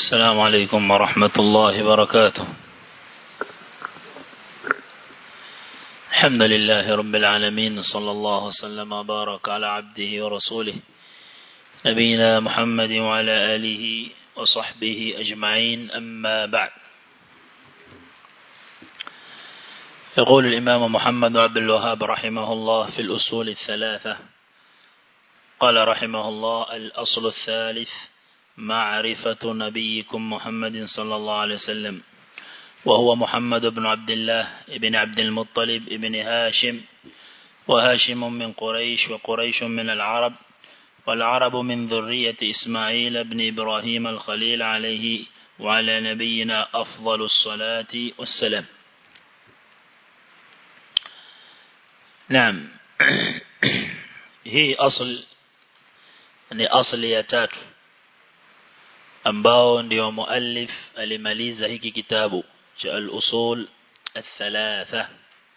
السلام عليكم ورحمة الله وبركاته الحمد لله رب العالمين صلى الله وسلم وبارك على عبده ورسوله نبينا محمد وعلى آله وصحبه أجمعين أما بعد يقول الإمام محمد عبد الوهاب رحمه الله في الأصول الثلاثة قال رحمه الله الأصل الثالث معرفة نبيكم محمد صلى الله عليه وسلم وهو محمد بن عبد الله بن عبد المطلب بن هاشم وهاشم من قريش وقريش من العرب والعرب من ذرية إسماعيل بن إبراهيم الخليل عليه وعلى نبينا أفضل الصلاة والسلام نعم هي أصل ni asli ya tatu ambao ndio muallif alimaliza hiki kitabu cha al-usul al-thalatha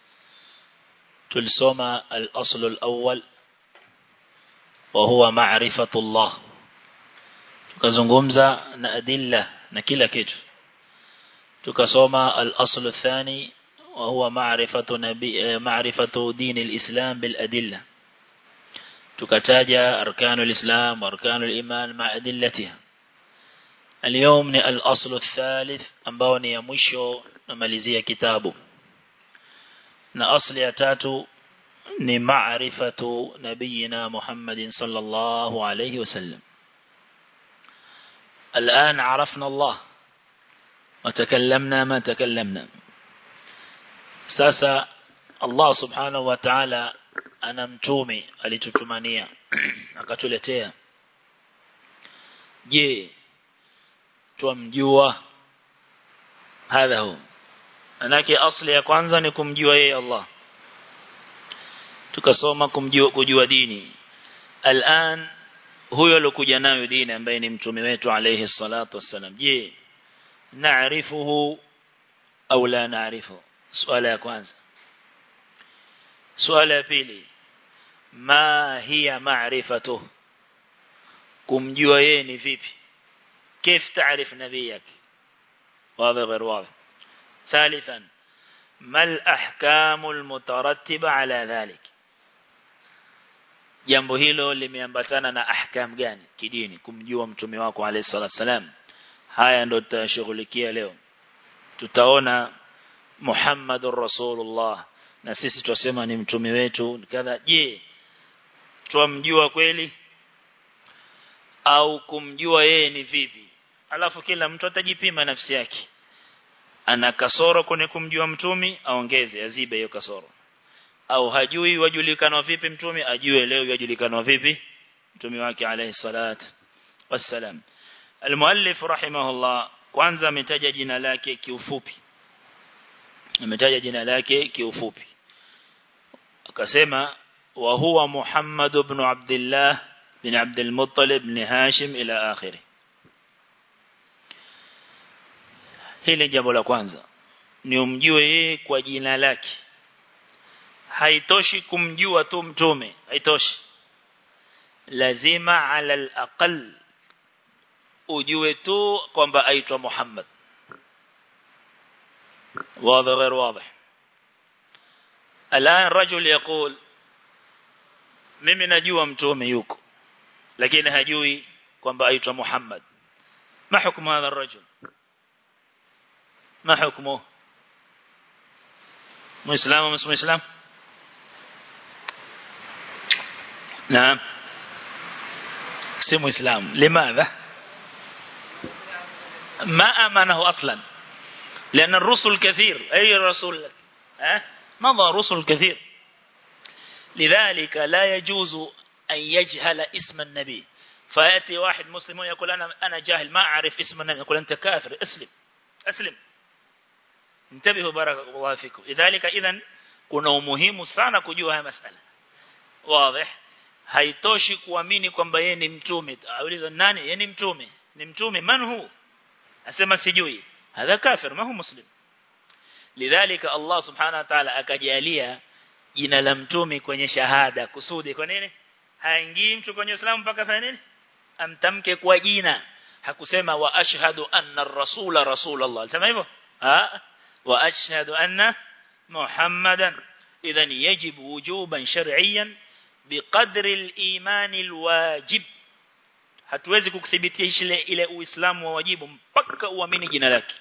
tulisoma al-asl al-awwal wa huwa ma'rifatullah tukazungumza na adilla na kila kitu tukasoma al-asl al-thani wa huwa ma'rifatu nabi ma'rifatu din al-islam bil adilla tukataja arkanul islam arkanul iman ma adillatiha اليوم ni al-asl al-thalith ambao ni ya mwisho namalizia kitabu na asli ya tatu ni ma'rifatu nabiyina Muhammadin sallallahu alayhi wasallam الآن عرفنا الله وتكلمنا ما تكلمنا sasa Allah subhanahu wa ta'ala ana mtume alitutumania akatuletea je tumjua hadha hu manake asli ya kwanza ni kumjua yeye Allah tukasoma kumjua kujua dini al'an huyo alokuja nayo dini ambaye ni mtume wetu alayhi salatu wassalam je naarifuhu au la naarifu swala ya kwanza swala ya pili ma hiya ma'rifatuhu kumjua yeye ni vipi كيف تعرف نبيك واضح غير واضح ثالثا ما الأحكام المترتبة على ذلك jambo hilo limeambatana na ahkam gani kidini kumjua mtume wako alayhi salatu wasalam haya ndo tutashughulikia leo tutaona Muhammadur Rasulullah na sisi tusema ni mtume wetu kadha je twamjua kweli au kumjua yeye ni vipi alafu kila mtu atajipima nafsi yake ana kasoro kwenye kumjua mtumi aongeze azibe hiyo kasoro au hajui wajulikana vipi mtumi ajue leo yajulikana vipi mtumi wake alayhi salat wassalam almuallif rahimahullah kwanza ametaja jina lake kiufupi ametaja jina lake kiufupi akasema wa huwa Muhammad ibn Abdullah bin Abd al-Muttalib bin Hashim ila akhiri hili jambo la kwanza ni umjue yeye kwa jina lake haitoshi kumjua tu mtume haitoshi lazima ala al-aqal ujue tu kwamba aitwa Muhammad واضح غير واضح الآن رجل يقول mimi najua mtume yuko lakini hajui kwamba aitwa Muhammad ma hukumu hadha الرجل ما حكمه مسلم ومش مسلم نعم سمو إسلام لماذا ما آمنه أصلا لأن الرسل كثير أي رسول أه؟ مضى رسل كثير لذلك لا يجوز أن يجهل اسم النبي فيأتي واحد مسلم يقول أنا أنا جاهل ما أعرف اسم النبي يقول أنت كافر اسلم أسلم انتبهوا بارك الله فيكم لذلك إذا kuna umuhimu sana kujua haya masala wazi haitoshi kuamini kwamba yeye ni mtume auliza nani yeye ni mtume ni mtume man hu asema sijui hadha kafir ma hu muslim lidhalika Allah subhanahu wa ta'ala akajalia jina la mtume kwenye shahada kusudi kwa nini haingii mtu kwenye Uislamu mpaka fanya nini amtamke kwa jina hakusema wa ashhadu anna ar-rasula rasulullah sema hivyo ha wa ashhadu anna muhammadan idhan yajib wujuban shar'iyyan biqadri al-iman al-wajib hatuwezi kukuthibitisha ile ile uislamu wa wajibu mpaka uamini jina lake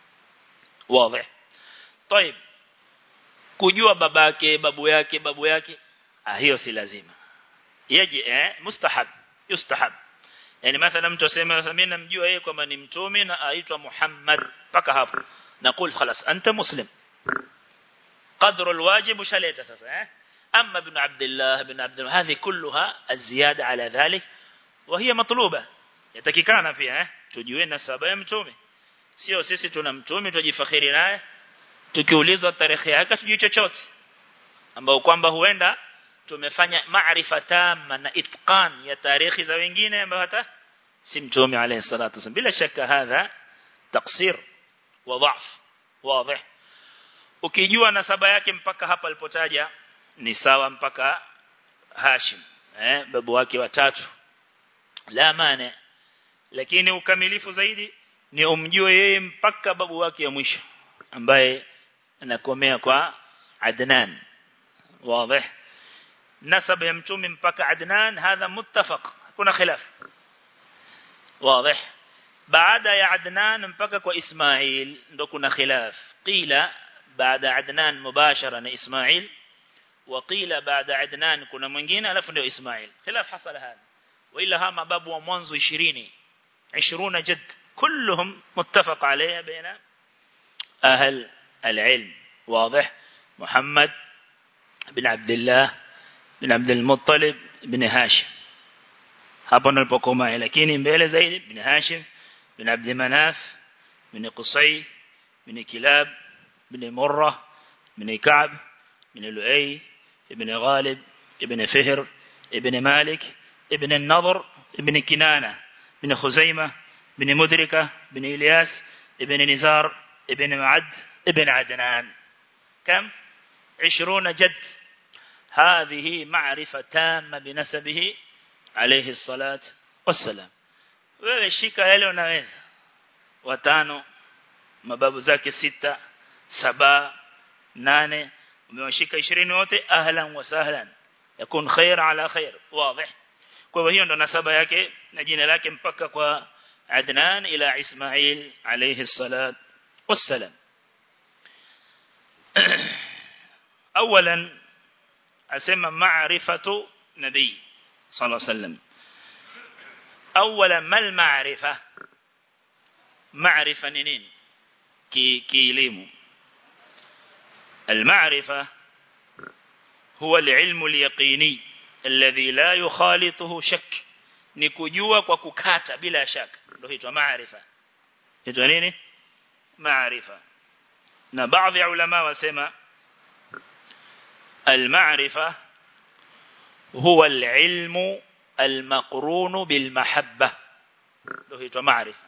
wazi طيب kujua babake babu yake babu yake ah hiyo si lazima yaji eh mustahab yustahab yani mathalan mtu asema mimi namjua yeye kwamba ni mtume na aitwa Muhammad paka hapo نقول خلاص أنت مسلم قدر الواجب شليت أساسا أما ابن عبد الله ابن عبد الله هذه كلها الزيادة على ذلك وهي مطلوبة يتكيكانا فيها tujue nasaba ya mtume sio sisi tuna mtume tujifakhiri naye tukiulizwa tarehe yake tujue chochote ambao kwamba huenda tumefanya maarifa tama na itqan ya tarehe za wengine ambao hata si mtume alayhi salatu wasallam bila shaka hadha taksir wa dhaf wazi ukijua nasaba yake mpaka hapa alipotaja ni sawa mpaka Hashim eh babu wake watatu la maana lakini ukamilifu zaidi ni umjue yeye mpaka babu wake ya mwisho ambaye anakomea kwa Adnan wazi nasaba ya mtume mpaka Adnan hadha muttafaq kuna khilaf wazi baada ya Adnan mpaka kwa Ismail ndo kuna khilaf qila baada Adnan mubashara na Ismail وقيل بعد عدنان كنا mwingine alafu ndio Ismail khilaf hasala hada وإلا هما باب ومنذ 20 20 جد كلهم متفق عليها بين أهل العلم واضح محمد بن عبد الله بن عبد المطلب بن هاشم hapo nilipokoma lakini mbele zaidi ibn Hashim ibn Abd Manaf ibn Qusay ibn Kilab ibn Murrah ibn Ka'b ibn Lu'ay ibn Ghalib ibn Fihr ibn Malik ibn النضر ibn Kinana ibn Khuzaimah ibn Mudrika ibn Ilyas ibn Nizar ibn Ma'ad ibn Adnan كم 20 جد هذه معرفة تامة بنسبه عليه الصلاة والسلام wewe shika yale unaweza watano mababu zake sita saba nane umewashika 20 wote ahlan wa sahlan yakun khair ala khair wazi kwa hiyo ndo nasaba yake na jina lake mpaka kwa Adnan ila Ismail alayhi salat wassalam اولا اسمى معرفه نبي صلى الله عليه وسلم اولا ما المعرفه معرفه نين كي كيليم المعرفه هو العلم اليقيني الذي لا يخالطه شك ni kujua kwa kukata bila shaka ndio hitwa maarifa hitwa nini maarifa na baadhi ya ulama wasema المعرفة هو العلم المقرون بالمحبة ndio huitwa maarifa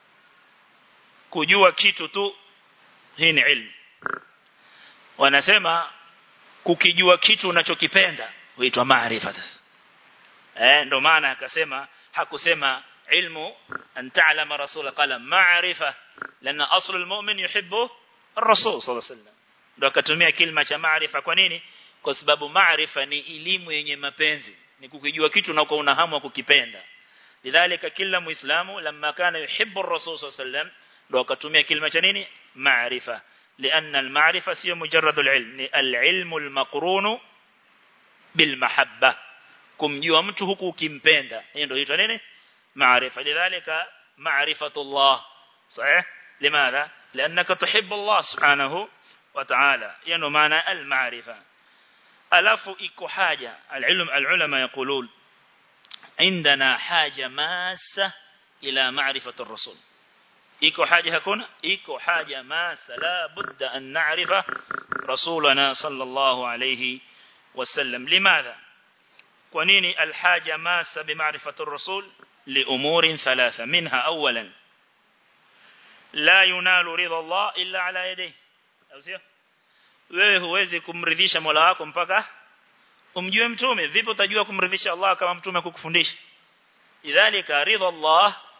kujua kitu tu hii ni ilmu wanasema kukijua kitu unachokipenda huitwa maarifa sasa eh ndio maana akasema hakusema ilmu an ta'lama rasul qala ma'rifa lana aslu almu'min yuhibbu ar-rasul sallallahu alayhi wasallam ndio akatumia kilima cha maarifa kwa nini kwa sababu maarifa ni elimu yenye mapenzi ni kukijua kitu na una hamu ya kukipenda lidhalika kila muislamu lamma kana yuhibbu ar-rasul sallallahu alayhi wasallam ndio akatumia kilima cha nini maarifa لأن المعرفة سي مجرد العلم العلم المقرون بالمحبة kumjua mtu huku ukimpenda hiyo ndio inaitwa nini maarifa lidhalika ma'rifatullah sahih limadha لانك تحب الله سبحانه وتعالى يعني معنى المعرفه alafu iko haja alilm alulama yaqulun عندنا حاجه ماسه الى معرفه الرسول iko haja hakuna iko haja masa la budda an na'rifa rasulana sallallahu alayhi wasallam limadha kwa nini alhaja masa bimaarifati ar-rasul liumurin thalatha minha awalan la yunalu ridha Allah illa ala yadihi au sio wewe huwezi kumridhisha Mola wako mpaka umjue mtume vipi utajua kumridhisha Allah kama mtume kukufundisha idhalika ridha Allah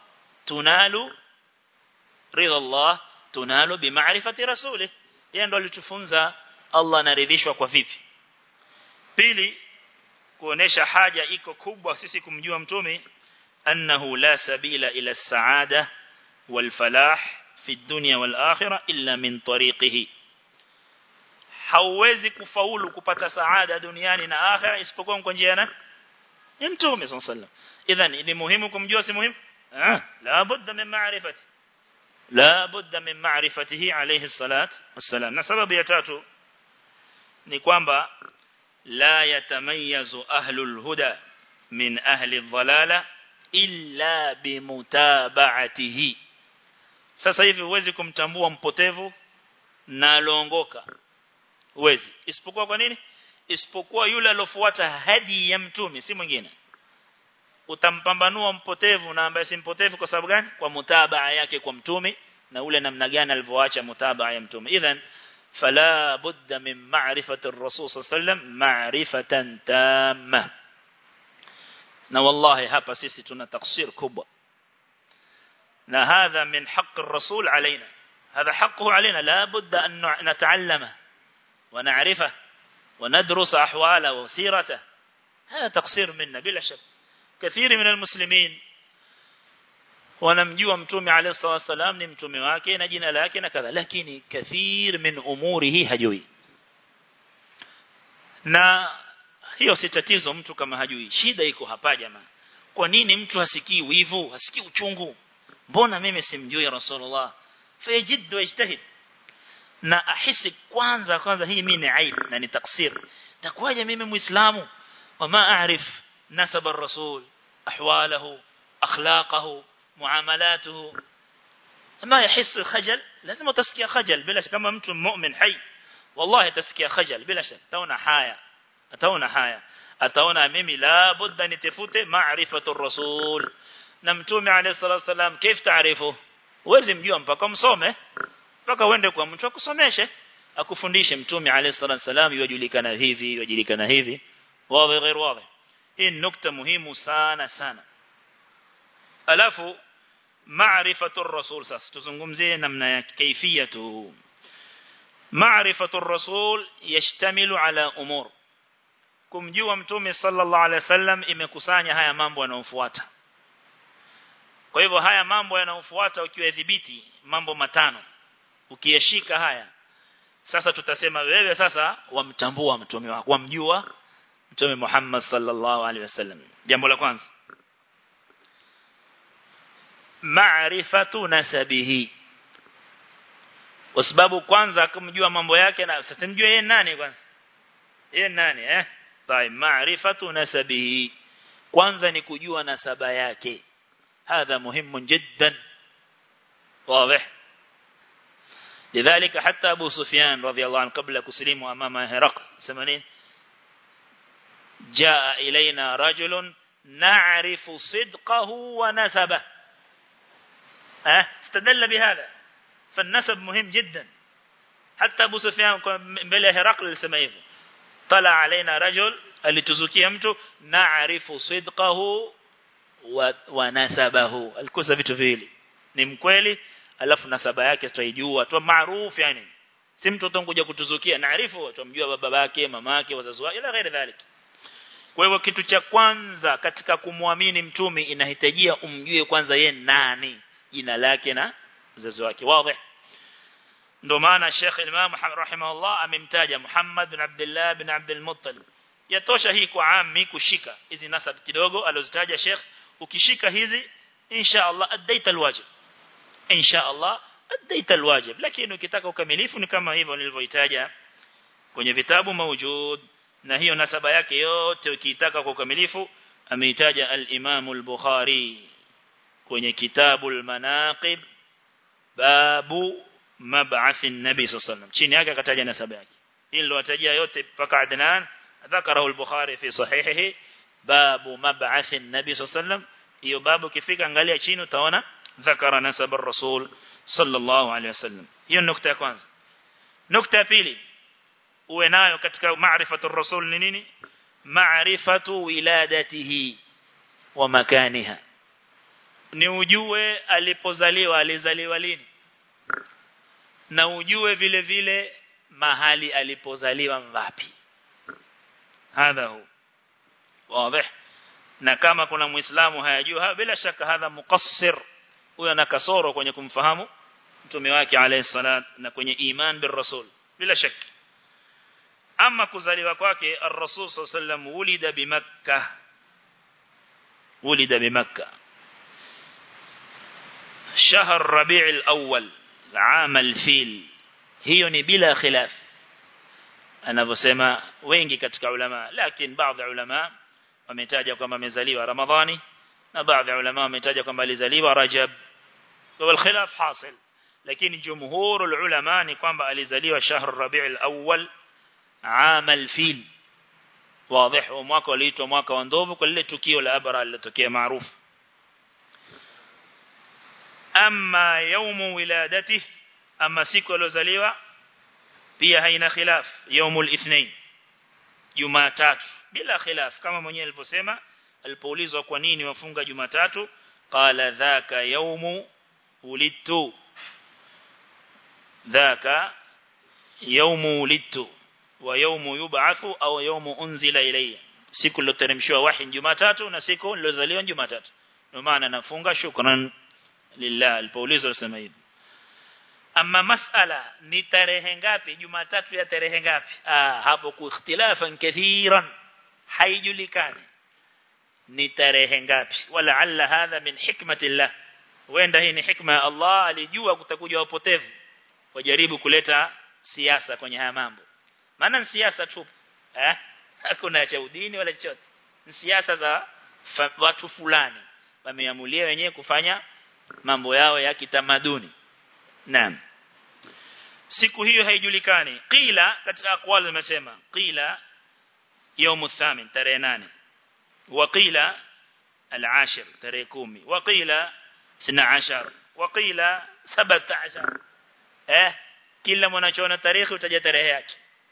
tunalu ridha Allah tunalu bimaarifati rasulih yeye ndo alitufunza Allah anaridhishwa kwa vipi pili kuonesha haja iko kubwa sisi kumjua mtume annahu la sabila ila saada wal falah fi dunya wal akhirah illa min tariqihi hauwezi kufaulu kupata saada duniani na akhira isipokuwa kwa njia ya ya mtume sallallahu idhan ni muhimu kumjua si muhimu ah la budda min ma'rifati la budda min ma'rifatihi alayhi salat wassalam na sababu ya tatu ni kwamba la yatamayyazu ahlul huda min ahli dhalala illa bimutaba'atihi sasa hivi huwezi kumtambua mpotevu na aloongoka huwezi isipokuwa kwa nini isipokuwa yule alofuata hadi ya mtume si mwingine utampambanua mpotevu na ambaye si mpotevu kwa sababu gani kwa mutabaa yake kwa mtume na ule namna gani alivyoacha mutabaa ya mtume idhan fala budda min ma'rifati ar-rasul sallam ma'rifatan tamma na wallahi hapa sisi tuna taksir kubwa na hadha min haqq ar-rasul alaina هذا حقه علينا لا بد أن نتعلمه ونعرفه وندرس أحواله وسيرته هذا تقصير منا بلا شك كثير من المسلمين wanamjua mtume alayhi salatu wasalam ni mtume wake na jina lake na kadha lakini kathir min umurihi hajui na hiyo si tatizo mtu kama hajui shida iko hapa jamaa kwa nini mtu hasikii wivu hasikii uchungu mbona mimi simjui rasulullah fayajid wajtahid na ahisi kwanza kwanza hii mimi ni aib na ni taksir takwaje mimi muislamu wama aarif nasab ar-rasul ahwalahu akhlaqahu muamalaته ما يحس الخجل لازم تسكي خجل بلا شك كما mtu mu'min hai wallahi tasikia khajal bila shaka taona haya ataona haya ataona mimi la budda nitafute ma'rifatu ar-rasul na mtume alayhi salatu wasalam كيف taarifu uweze mjua mpaka msome mpaka uende kwa mtu akusomeshe akufundishe mtume alayhi salatu wasalam yajulikana hivi yajulikana hivi wazi غير واضح hii nukta muhimu sana sana alafu maarifatu ar-rasul sasa tuzungumzie namna ya kaifiyatu maarifatu ar-rasul yashtamilu ala umur kumjua mtume sallallahu alaihi wasallam imekusanya haya mambo yanayofuata kwa hivyo haya mambo yanayofuata ukiwadhibiti mambo matano ukiyashika haya sasa tutasema wewe sasa wamtambua mtume wako wamjua mtume Muhammad sallallahu alaihi wasallam jambo la kwanza ma'rifatu nasabihi kwa sababu kwanza kumjua mambo yake na sasa mjue yeye nani kwanza yeye nani eh طيب ma'rifatu nasabihi kwanza ni kujua nasaba yake هذا مهم جدا واضح لذلك حتى أبو سفيان رضي الله عنه قبل كسليم أمام هرقل سمنين جاء إلينا رجل نعرف صدقه ونسبه أه؟ استدل بهذا فالنسب مهم جدا حتى أبو سفيان بلا هرقل سميه طلع علينا رجل اللي تزكي mtu نعرف صدقه wa nasabahu alikosa vitu viwili ni mkweli alafu nasaba yake tutaijua tu maarufu yani si mtu utangoja kutuzukia naarifu tumjua baba yake mama yake wazazi wake ila ghairi dhalik kwa hivyo kitu cha kwanza katika kumwamini mtume inahitajia umjue kwanza ye nani jina lake na wazazi wake wazi ndio maana Sheikh Imam rahimahullah amemtaja Muhammad bin Abdullah bin Abdul Muttalib yatosha hii kwa ami kushika hizi nasab kidogo alizitaja Sheikh ukishika hizi insha Allah adaita alwajib insha Allah adaita alwajib lakini ukitaka ukamilifu ni kama hivyo nilivyoitaja kwenye vitabu mawjud na hiyo nasaba yake yote ukiitaka kwa ukamilifu ameitaja al-Imam al-Bukhari kwenye kitabu al-Manaqib babu mab'ath an-nabi sallallahu alayhi wasallam chini yake akataja nasaba yake hili nilowatajia yote mpaka Adnan ذكره البخاري في صحيحه باب مبعث النبي صلى الله عليه وسلم hiyo babu kifika angalia chini utaona dhakara nasab ar-rasul sallallahu alayhi wasallam hiyo nukta ya kwanza nukta ya pili uwe nayo katika maarifatu ar-rasul ni nini maarifatu wiladatihi wa makaniha ni ujue alipozaliwa alizaliwa lini na ujue vile vile mahali alipozaliwa ngapi hadha hu wazi na kama kuna muislamu hayajua bila shaka hadha muqassir huyo ana kasoro kwenye kumfahamu mtume wake alayhi salat na kwenye iman bir rasul bila shaka ama kuzaliwa kwake ar-rasul sallam wulida bi makkah wulida bi makkah shahr rabi' al-awwal عام الفيل hiyo ni bila khilaf anavyosema wengi katika ulama lakini baadhi ya ulama wametaja kwamba amezaliwa ramadhani na baadhi ya ulama wametaja kwamba alizaliwa rajab kwa khilaf hasil lakini jumhur ulama ni kwamba alizaliwa shahr rabi' al-awwal عام الفيل واضح ومwaka uliitwa mwaka wa ndovu kwa lile tukio la abra lilotokea maarufu amma yawmu wiladatihi ama siku alozaliwa pia haina khilaf yaumul ithnain jumatatu bila khilaf kama mwenyewe alivyosema alipoulizwa kwa nini wafunga jumatatu qala dhaka yaumu ulidtu dhaka yaumu ulidtu wa yaumu yub'athu au yaumu unzila ilayya siku liloteremshwa wahi jumatatu na siku nilozaliwa jumatatu ndio maana nafunga shukran lillah alipoulizwa sema hivi ama masala ni tarehe ngapi jumatatu ya tarehe ngapi ah hapo kuikhtilafan kathiran haijulikani ni tarehe ngapi wala alla hadha min hikmatillah wenda hii ni hikma ya Allah alijua kutakuja wapotevu wajaribu kuleta siasa kwenye haya mambo maana siasa tu eh hakuna cha udini wala chochote ni siasa za watu fulani wameamulia wenyewe kufanya mambo yao ya kitamaduni naam siku hiyo haijulikani qila katika aqwal zimesema qila يوم الثامن tarehe 8 وقيل العاشر tarehe 10 وقيل 12 وقيل 17 eh kila mwanachoona tarehe utaja tarehe yake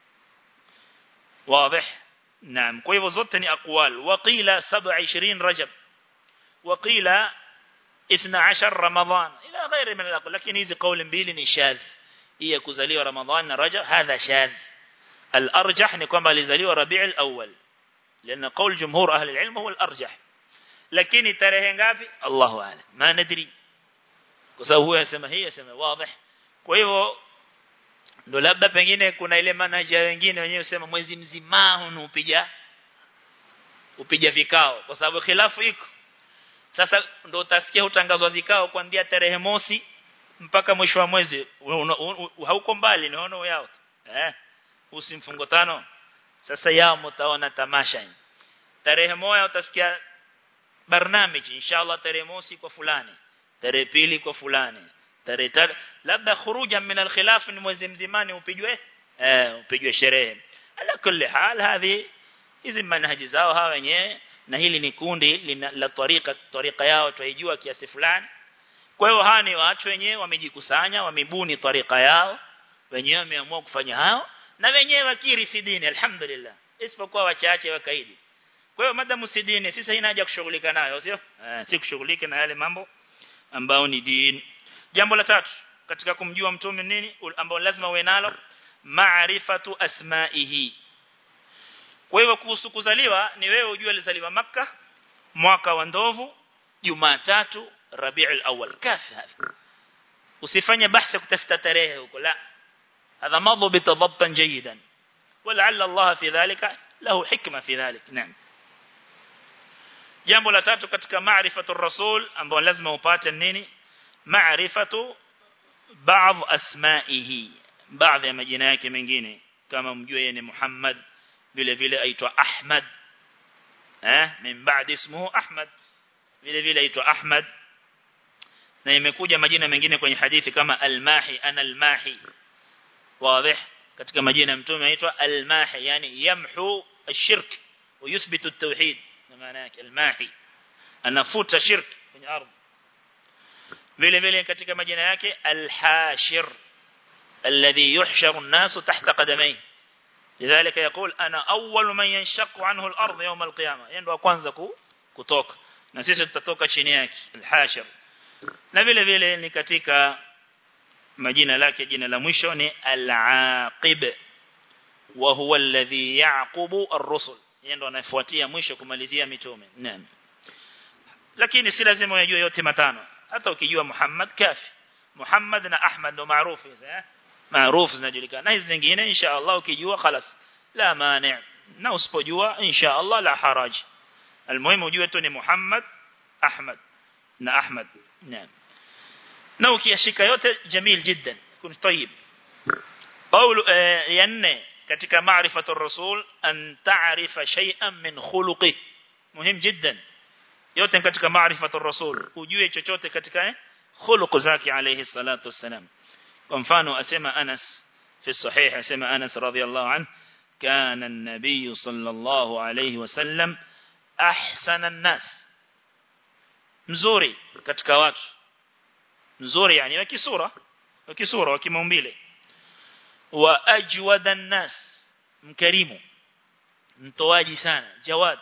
واضح نعم kwa hivyo zote ni aqwal وقيل 27 رجب وقيل 12 رمضان الى غير من الاقوال lakini hizi kauli mbili ni shadh hii kuzaliwa ramadhan na rajab hadha shadh الارجح ni kwamba alizaliwa rabi' al-awwal لان قول جمهور اهل العلم هو الارجح lakini tarehe ngapi Allahu a'lam ma nadri kwa sababu huyo anasema hii anasema wazi kwa hivyo ndo labda pengine kuna ile manager wengine wenyewe usema mwezi mzima unupiga upiga vikao kwa sababu khilafu iko sasa ndo utasikia utangazwa vikao kuanzia tarehe mosi mpaka mwisho wa mwezi hauko mbali naona yao eh usimfungo tano sasa yao mtaona tamasha tarehe moja utasikia barnamiji inshallah tarehe mosi kwa fulani tarehe pili kwa fulani tarehe tatu labda khuruja min alkhilaf ni mwezi mzimani upijwe eh upijwe sherehe ala kulli hal hadhi hizi manhaji zao hawa wenyewe na hili ni kundi la tariqa tariqa yao tuijua kiasi fulani kwa hiyo hawa ni watu wenyewe wamejikusanya wamebuni tariqa yao wenyewe wameamua kufanya hao na wenyewe wakiri sidini alhamdulillah isipokuwa wachache wakaidi kwa hiyo madamu sidini sisi haina haja kushughulika nayo sio eh, si kushughulika na yale mambo ambao ni dini jambo la tatu katika kumjua mtume nini ambao lazima uwe nalo maarifatu asma'ihi kwa hivyo kuhusu kuzaliwa ni wewe ujue alizaliwa maka mwaka wa ndovu Jumatatu Rabiul Awwal kafi hapa usifanye bahthi kutafuta tarehe huko la هذا مضوا بتضبطا جيدا ولعل الله في ذلك له حكمة في ذلك نعم jambo la tatu katika maarifatu rasul ambao lazima upate nini maarifatu baadhi asma'ihi baadhi ya majina yake mengine kama mjue yeye ni Muhammad vile vile aitwa Ahmad eh min baad ismuhu Ahmad vile vile aitwa Ahmad na imekuja majina mengine kwenye hadithi kama al-Mahi ana al-Mahi wazi katika majina ya mtume aitwa al-Mahi yani yamhu ash-shirk wa yuthbitu at-tauhid maana yake al-Mahi anafuta shirk kwenye ardhi vile vile katika majina yake al-Hashir alladhi yuhsharu an-nasu tahta qadamayhi لذلك يقول أنا أول من ينشق عنه الأرض يوم القيامة يندو kwanza kutoka na sisi tutatoka chini yake al-hashir na vile vile ni katika majina lake jina la mwisho ni al-aqib wa huwa alladhi yaqubu ar-rusul yeye ndo anafuatia mwisho kumalizia mitume naam lakini si lazima unajue yote matano hata ukijua Muhammad kafi Muhammad na Ahmad ndo maarufu hizo eh maarufu zinajulikana na hizi zingine insha Allah ukijua خلاص la mani na usipojua insha Allah la haraj almuhimu ujue tu ni Muhammad Ahmad na Ahmad naam na ukiyashika yote jamil jiddan kun tayyib قول ya nne katika maarifatu rasul an ta'rifa shay'an min khuluqi muhim jiddan yote katika maarifatu rasul ujue chochote katika khuluq zake alayhi salatu wassalam kwa mfano asema Anas fi sahih asema Anas radhiyallahu anhu كان النبي صلى الله عليه وسلم أحسن الناس mzuri katika watu mzuri yani wakisura wakisura wakimaumbile wa ajwada nas mkarimu mtoaji sana jawad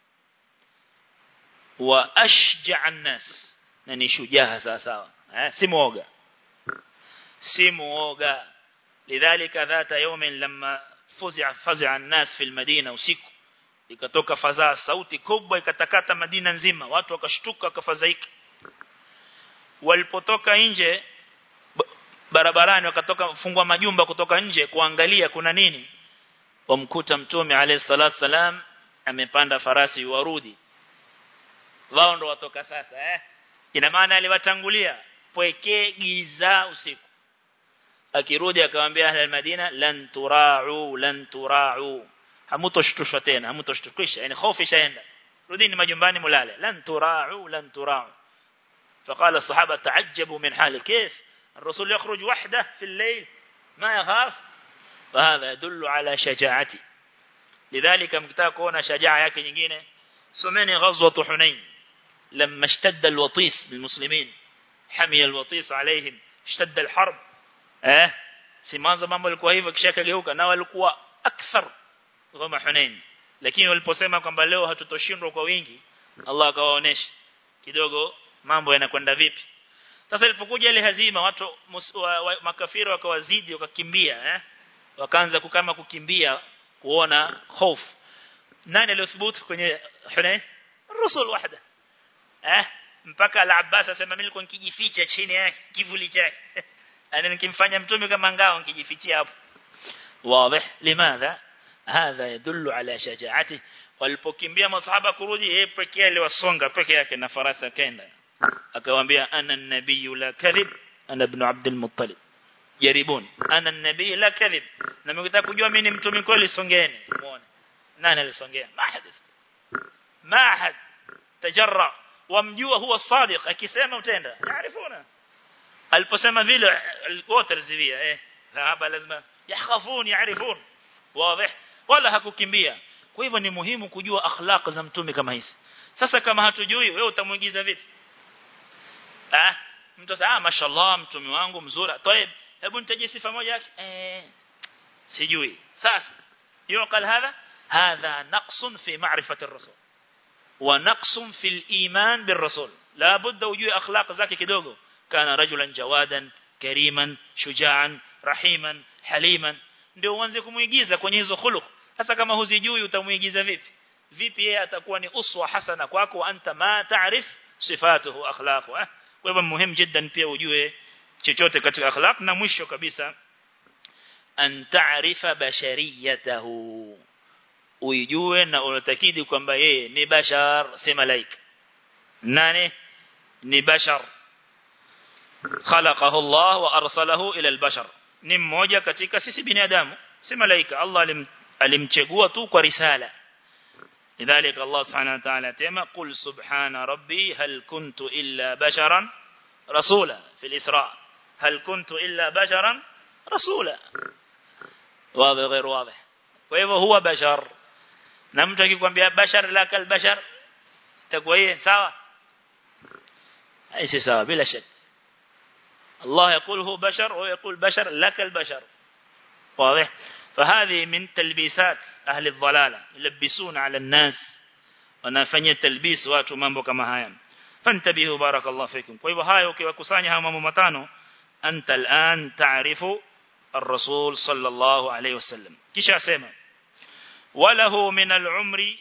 wa ashja'a nas na ni shujaa sawa sawa eh si muoga si muoga lidhalika dhata yawmin lamma fuz'a faz'a an-nas fi al-madina usiku ikatoka fadhaa sauti kubwa ikatakata Madina nzima watu wakashtuka wakafadhaika walipotoka nje barabarani wakatoka fungwa majumba kutoka nje kuangalia kuna nini wamkuta mtume alayhi salatu salam amepanda farasi warudi wao ndo watoka sasa eh ina maana aliwatangulia pwekee giza usiku akirudi akamwambia ahli madina lan tura'u lan tura'u hamutoshtushwa tena hamutoshtukisha yani hofu ishaenda rudini majumbani mulale lan tura'u lan tura'u فقال الصحابه تعجبوا من حاله كيف الرسول يخرج وحده في الليل ما يخاف فهذا يدل على شجاعته لذلك مكتاك كون شجاعه yake nyingine someni ghazwat hunain لما اشتد الوطيس بالمسلمين حمي الوطيس عليهم اشتد الحرب eh si mwanzo mambo yalikuwa hivyo kisha kageuka na walikuwa akthar ghama hunain lakini waliposema kwamba leo hatutoshindwa kwa wingi Allah akawaonesha kidogo mambo yanakwenda vipi sasa ilipokuja ile hazima watu wa, wa, makafiri wakawazidi wakakimbia eh wakaanza kukama kukimbia kuona hofu nani aliyothubutu kwenye Hunain Rasul wahda eh mpaka al-Abbas asema mimi nilikuwa nikijificha chini ya kivuli chake ana nikimfanya mtume kama ngao nikijifichia hapo wazi limadha hadha yadullu ala shajaati walipokimbia masahaba kurudi yeye pekee aliwasonga peke yake na farasa kenda akamwambia ana nabii la kadhib ana ibn abd al-muttalib jaribuni ana nabii la kadhib na mkitaka kujua mimi ni mtume kweli songeni muone nani alisongea ma hadith ma had tajarra wamjua huwa sadiq akisema utenda yaarifuna aliposema vile wote rizivia eh hapa lazima yakhafun yaarifun wazi wala hakukimbia kwa hivyo ni muhimu kujua akhlaq za mtume kama hizi sasa kama hatujui wewe utamuigiza vipi ah mtu sasa ah mashallah mtume wangu mzuri طيب hebu nitaje sifa moja yake eh sijui sasa يعقل هذا هذا نقص في معرفة الرسول ونقص في الإيمان بالرسول لا بد وجوه أخلاق ذاك كدوغو كان رجلا جوادا كريما شجاعا رحيما حليما ndio uanze kumuigiza kwenye hizo khuluq hasa kama huzijui utamuigiza vipi vipi yeye atakuwa ni uswa hasana kwako anta ma taarif sifatuhu akhlaqu eh kwa hivyo muhimu jiddan pia ujue chochote katika akhlaq na mwisho kabisa an taarifa bashariyatahu uijue na unatakidi kwamba yeye ni bashar si malaika nani ni bashar khalaqahu Allah wa arsalahu ila al-bashar ni mmoja katika sisi binadamu si malaika Allah alim, alimchagua tu kwa risala لذلك الله سبحانه وتعالى تما قل سبحان ربي هل كنت إلا بشرا رسولا في الإسراء هل كنت إلا بشرا رسولا واضح غير واضح وإذا هو بشر نمتك يكون بها بشر لك البشر تقويه سوا أيش سوا بلا شك الله يقول هو بشر ويقول بشر لك البشر واضح فهذه من تلبيسات أهل الضلالة يلبسون على الناس wanafanyia talbis watu mambo kama haya fantabihu barakallahu fikum kwa hivyo hayo ukiwakusanya haya mambo matano anta al'an ta'rifu الرسول صلى الله عليه وسلم kisha asema walahu min al-umri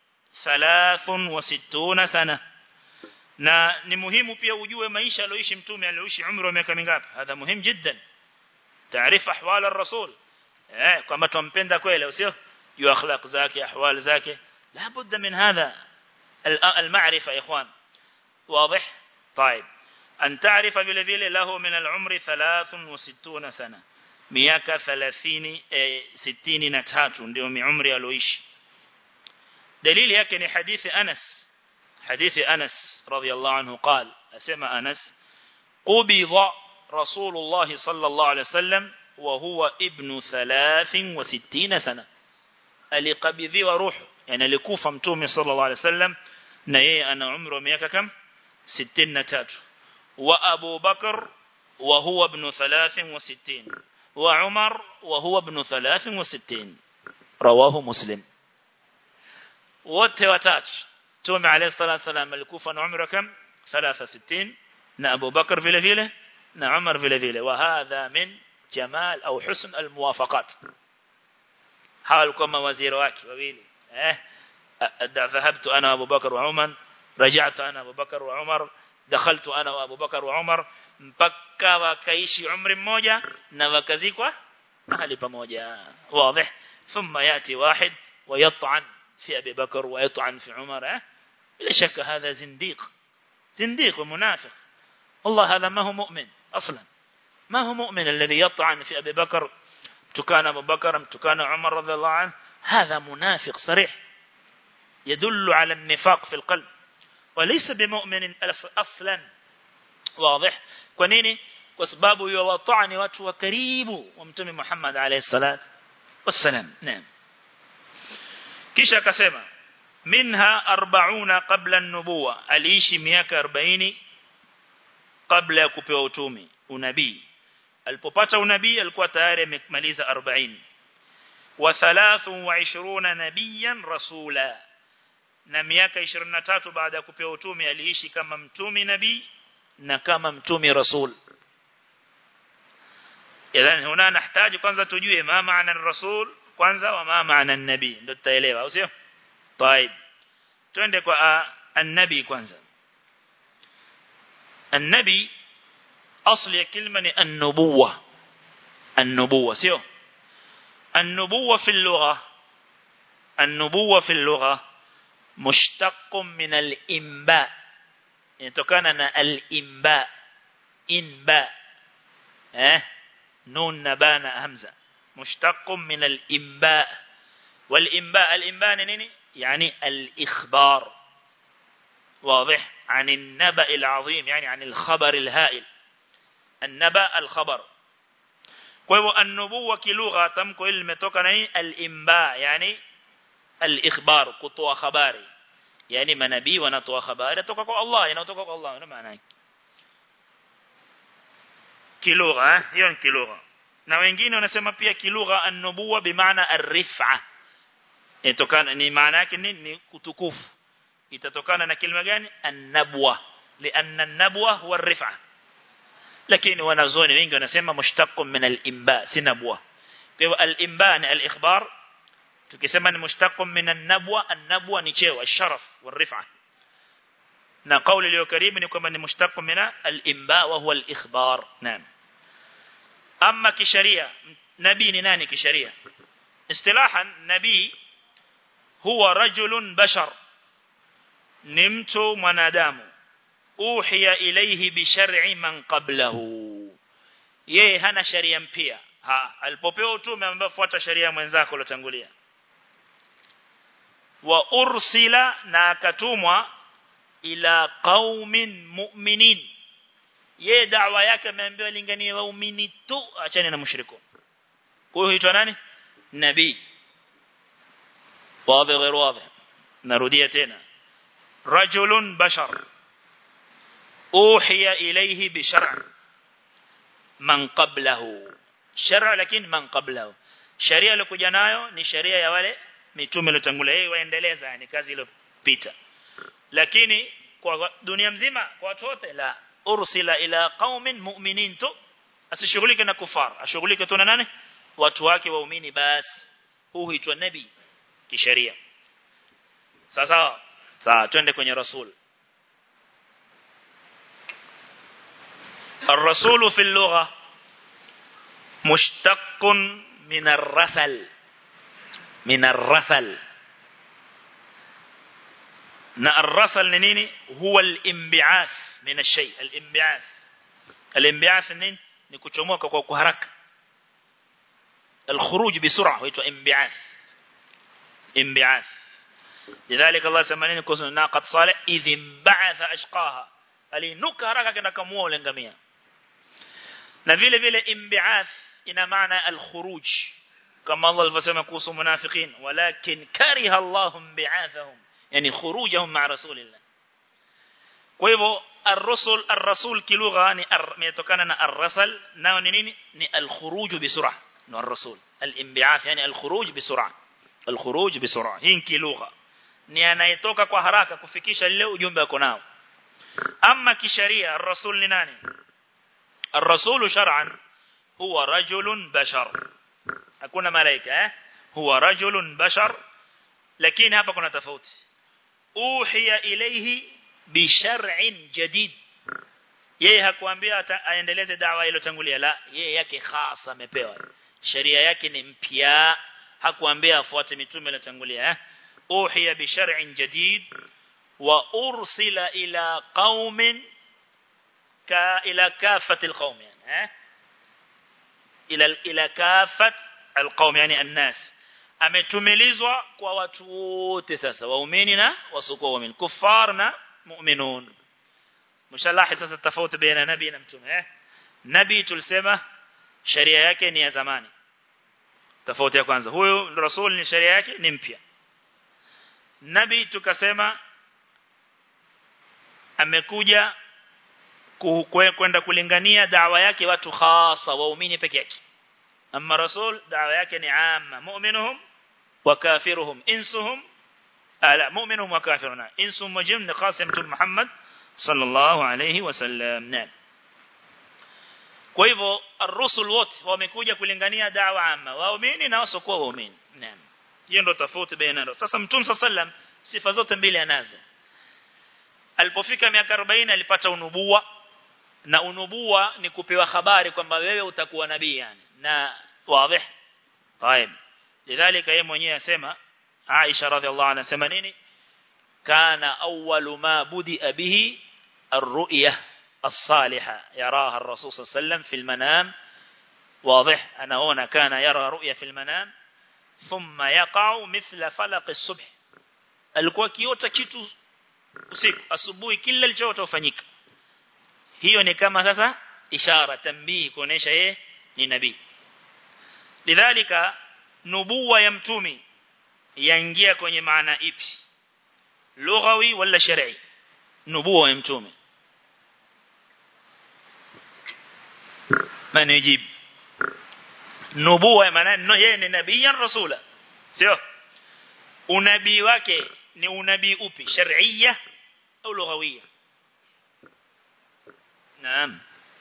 63 sana na ni muhimu pia ujue maisha aliyoishi mtume aliyoishi umri wa miaka mingapi hadha muhimu jiddan taarifa ahwal ar-rasul eh kwamba tumpenda kweli sio juu akhlaq zake ahwal zake la budda min hadha المعرفه يا اخوان واضح طيب ان تعرف vile vile له من العمر 63 سنه miaka 30 63 ndio miumri alioishi dalili yake ni hadithi Anas hadithi Anas radhiyallahu anhu قال اسمع انس قبض رسول الله صلى الله عليه وسلم وهو ابن 63 سنه alikabidhiwa ruhu yani alikufa mtume sallallahu alaihi wasallam na yeye ana umri wa miaka kam 63 wa Abu Bakar wa huwa ibn 63 wa Umar wa huwa ibn 63 rawahu Muslim wote watatu Mtume alayhi salatu wasallam alikufa na umri kam 63 na Abu Bakar vile vile na Umar vile vile wa hadha min jamal au husn almuwafaqat hawa walikuwa mawaziri wake wawili eh ذهبت انا وابو بكر وعمر رجعت انا وابو بكر وعمر دخلت انا وابو بكر وعمر mpaka wakaishi umri mmoja na wakazikwa mahali pamoja wazi thumma yati wahid ويطعن في ابي بكر ويطعن في عمر لا شك هذا زنديق زنديق ومنافق والله هذا ما هو مؤمن اصلا ما هو مؤمن الذي يطعن في ابي بكر تكان ابو بكر تكان عمر رضي الله عنه هذا منافق صريح يدل على النفاق في القلب وليس بمؤمن اصلا واضح kwa nini kwa sababu yuwatani watu wa karibu wa mtume Muhammad alayhi salat wassalam naam kisha akasema minha 40 qabla an-nubuwa aliishi miaka 40 kabla ya kupewa utume unabii alipopata unabii alikuwa tayari amemaliza 40 wa 23 nabiyan rasula na miaka 23 baada ya kupewa utume aliishi kama mtume nabii na kama mtume rasul idhan huna nahitaji kwanza tujue ma maana rasul kwanza wa ma maana nabii ndio tutaelewa au sio طيب twende kwa annabi kwanza annabi asli ya kalima ni an-nubuwa an-nubuwa sio an-nubuwa fi al-lugha an-nubuwa fi al-lugha mushtaq min al-imba inatokana na al-imba inba eh nun nabana hamza mushtaq min al-imba wal-imba al-imba ni nini يعني الإخبار واضح عن النبأ العظيم يعني عن الخبر الهائل النبأ الخبر kwa النبوة kilugha tamko hili limetoka na nini al-imba yani al-ikhbar kutoa habari yani manabii wanatoa habari kutoka kwa Allah inatoka kwa Allah ndio maana yake kilugha hiyo ni kilugha na wengine wanasema pia kilugha an-nubuwa bimaana ar-rif'a inatokana ni maana yake ni, ni kutukufu itatokana na kilima gani an-nabwa lianna an-nabwa huwa ar-rif'a lakini wanazoni wengi wanasema mushtaqun min al-imba si nabwa kwa hivyo al-imba ni al-ikhbar tukisema ni mushtaqun min an-nabwa an-nabwa ni cheo al-sharaf wal-rif'a na kauli iliyo karibu ni kwamba ni mushtaqun min al-imba wa huwa al-ikhbar naam amma kisharia nabii ni nani kisharia istilahan nabii huwa rajulun bashar ni mtu mwanadamu uhiya ilayhi bi shar'i man qablahu yeye hana sharia mpya ha alipopewa utume ambaye fuata sharia mwenzako ulotangulia wa ursila na akatumwa ila qaumin mu'minin yeye da'wa yake ameambiwa linganie waumini tu achane na mushriko kwa hiyo huitwa nani nabii واضح غير واضح نروديه تena رجل بشر اوحي اليه بشرع من قبله شرع lakini man qablahu sharia iliyokuja nayo ni sharia ya wale mitume waliotangulia yeye waendeleza yani kazi ile pita lakini kwa dunia mzima kwa watu wote la ursila ila qaumin mu'minin tu asishughulike na kufar ashughulike tu na nani watu wake waumini basi huu huitwa nabii kisheria sasa sawa twende kwenye rasul الرسول في اللغة مشتق من الرسل من الرسل na الرسل ni nini huwa al-inbi'ath min ash-shay al-inbi'ath al-inbi'ath nini ni kuchomoka kwa haraka al-khuruj bisur'a huitwa inbi'ath inbi'ath lidhalika Allah sema kuhusu naqat salih idh inba'atha ashqaha alinuka haraka kenda kamua ule ngamia na vile vile inbi'ath ina maana al-khuruj kama Allah alivyosema kuhusu munafiqin walakin kariha Allahum bi'athahum yani khurujahum ma'a rasulillah kwa hivyo ar-rusul ar-rasul kilugha ni imetokana na ar-rasal nao ni nini ni al-khuruj bisur'a no ar-rasul al-inbi'ath yani al-khuruj bisur'a al-khuruj bisur'a hii kilugha ni anayetoka kwa haraka kufikisha lile ujumbe wako nao ama kisharia ar-rasul ni nani ar-rasul shar'an huwa rajulun bashar hakuna malaika eh huwa rajulun bashar lakini hapa kuna tofauti uhiya ilayhi bi shar'in jadid yeye hakuambia aendeleze dawa iliyotangulia la yeye yake khasa amepewa sheria yake ni mpya hakuambia afuate mitume iliyotangulia eh uhiya bi shar'in jadid wa ursila ila qaumin ka ila kafati alqaum yani eh ila ila kafat alqaum yani الناس ametumilizwa kwa watu wote sasa waumini na wasiokuwa waumini kufar na mu'minun mshalahi sasa tofauti baina nabii na mtume eh nabii tulisema sheria yake ni ya zamani tofauti ya kwanza huyo rasul ni sheria yake ni mpya nabii tukasema amekuja kwenda kulingania dawa yake watu hasa waumini peke yake amma rasul dawa yake ni amma mu'minuhum wa kafiruhum insuhum ala mu'minuhum wa kafiruna insum wa jinn qasim Muhammad sallallahu alayhi wasallam naam kwa hivyo ar-rusul wote wamekuja kulingania dawa amma waumini na wasiokuwa waumini naam hiyo ndio tofauti baina sasa mtume sallam sifa zote mbili anazo alipofika miaka 40 alipata unubuwa na unubuwa ni kupewa habari kwamba wewe utakuwa nabii yani na wazi طيب lidhalika yeye mwenyewe asema Aisha radhiallahu anha sema nini kana awwalu ma budia bihi ar-ru'ya as-salihah yaraha ar-rasul sallam fi al-manam واضح anaona kana yara ru'ya fi al-manam thumma yaqa'u mithla falaq as-subh alikuwa kiota kitu usiku asubuhi kila alichoota ufanyika hiyo ni kama sasa ishara tambii kuonesha yeye ni nabii lidhalika nubuwa ya mtumi yaingia kwenye maana ipi lughawi wala shar'i nubuwa ya mtume man yajib nubuwa maana no yeye ni nabii rasula sio unabii wake ni unabii upi shar'iyya au lughawiyya naam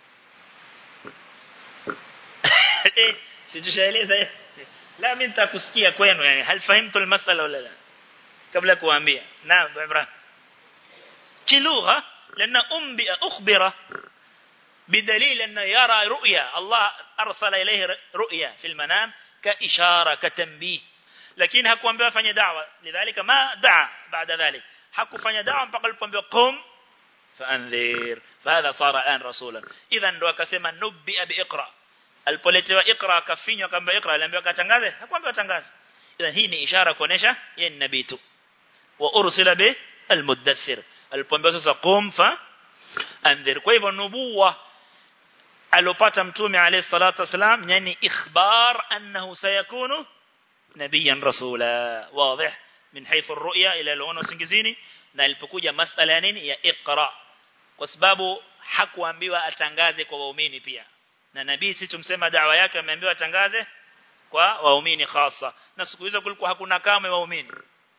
situshaeleza la mimi nitakusikia kwenu yani hal fahimtu almasala wala la kabla kuambia naam ibrahim kilugha لأن أنبئ أخبر بدليل أنه يرى رؤيا الله أرسل إليه رؤيا في المنام كإشارة كتنبيه لكن هكو أنبئ فني دعوة لذلك ما دعا بعد ذلك حكو فني دعوة فقال أنبئ قم فأنذير فهذا صار الآن رسولا إذا لو كسما نبئ بإقرأ alipoletewa ikra akafinywa kamba ikra aliambiwa katangaze hakuambiwa tangaze idhan hii ni ishara kuonesha yeye ni nabii tu wa ursila bi almudaththir alipoambiwa sasa qum fa anzir kwa hivyo nubuwa alopata mtume alayhi salatu wasalam yani ikhbar annahu sayakunu nabiyan rasula wazi min haythu ar-ru'ya ila al usingizini na ilipokuja masala ya nini ya iqra kwa sababu hakuambiwa atangaze kwa waumini pia na nabii si tumsema dawa yake ameambiwa atangaze kwa waumini hasa na siku hizo kulikuwa hakuna kama waumini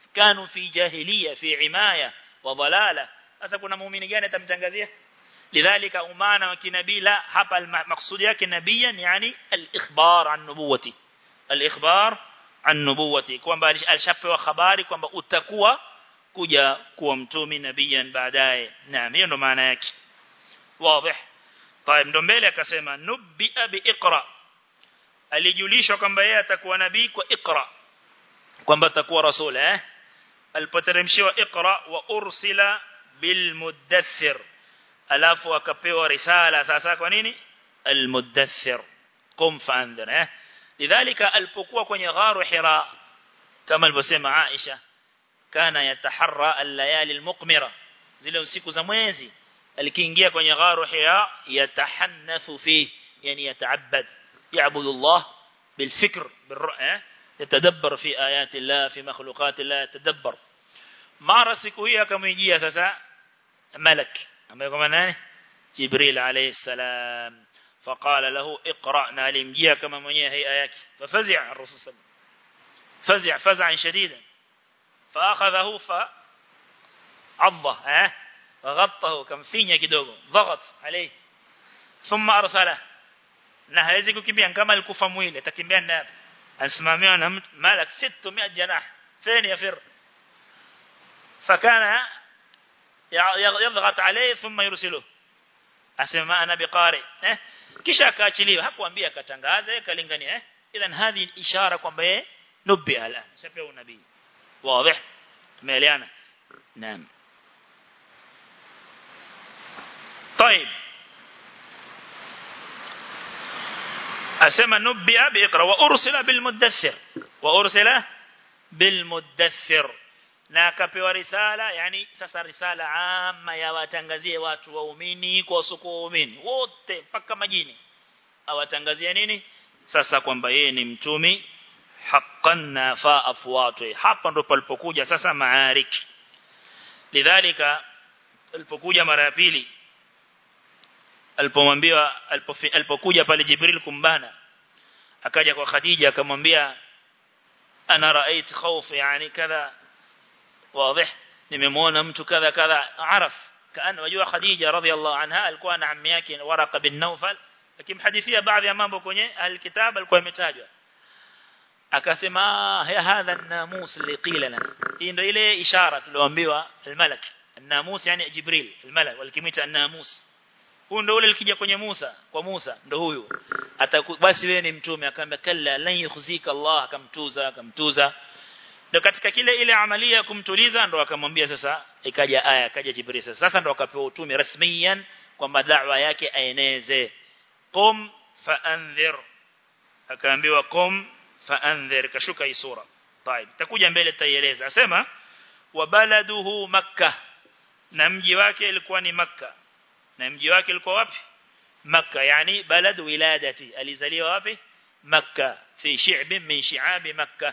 kanu fi jahiliya fi imaya wa dhalala sasa kuna muumini gani atamtangazia lidhalika umana wa kinabii la hapa maksudi yake nabiyan yani al-ikhbar an nubuwati al-ikhbar an nubuwati kwamba alishapewa habari kwamba utakuwa kuja kuwa mtume nabiyan baadaye naam hiyo ndo maana yake wazi طيب ndo mbele akasema nubbi bi iqra alijulishwa kwamba yeye atakuwa nabii kwa iqra kwamba atakuwa rasul eh alipoteremshiwa iqra wa ursila bil mudaththir alafu akapewa risala sasa kwa nini al mudaththir qum fa'andhir eh lidhalika alipokuwa kwenye gharu hira kama alivyosema Aisha kana yataharra al-layali al-muqmira zile usiku za mwezi alikiingia kwenye gharu hira yatahannathu fi yani yata'abbad ya'budu Allah بالفكر بالرؤى يتدبر في آيات الله في مخلوقات الله يتدبر mara siku hii akamjia sasa malak ambaye kama nani jibril alayhi salam فقال له اقرا نالمجيا كما mwenyewe hii ayaki ففزع الرسول صلى الله عليه وسلم فزع فزعا شديدا فاخذه فعضه ها وغطه كم فينيا kidogo ضغط عليه ثم ارسله na hawezi kukimbia kama alikufa mwili atakimbia naye ansimamiwa na malak 600 janah ثاني يفر فكان يضغط عليه ثم يرسله asema ana biqari eh kisha akaachiliwa hakuambia akatangaza kalingania eh idhan hadhi ishara kwamba yeye nubi ala shafa unabii wazi tumeelewana naam طيب asema nubi biqra wa ursila bil mudaththir wa ursila bil mudaththir na akapewa risala yani sasa risala ama ya watangazie watu waumini kwa wasoko waumini wote mpaka majini awatangazie nini sasa kwamba yeye ni mtumi haqqan nafa afwatu hapa ndo palipokuja sasa maarik lidhalika alipokuja mara ya pili alipomwambia alipokuja pale Jibril kumbana akaja kwa Khadija akamwambia ana raait khawf yani kadha واضح nimemwona mtu kadha kadha araf kaana wajua Khadija radhiallahu anha alikuwa na ammi yake Waraqa bin Nawfal akimhadithia baadhi ya mambo kwenye alkitab alikuwa imetajwa akasema ya hadha an-namus liqila lana hii ndio ile ishara tulioambiwa al-malak an-namus yani Jibril al-malak walikimita an-namus huyu ndio ule likija kwenye Musa kwa Musa ndio huyu basi wewe ni mtume akamwambia kalla lan yukhzika Allah akamtuza akamtuza ndio katika kile ile amalia ya kumtuliza ndo akamwambia sasa ikaja aya ikaja Jibril sasa sasa ndo akapewa utume rasmiyan kwamba da'wa yake aeneze qum fa'anzir akaambiwa qum fa'anzir kashuka hii sura طيب takuja mbele taieleza asema wa baladuhu makkah na mji wake ilikuwa ni makkah na mji wake ulikuwa wapi makkah yani balad wiladati alizaliwa wapi makkah fi shi'b min shi'ab makkah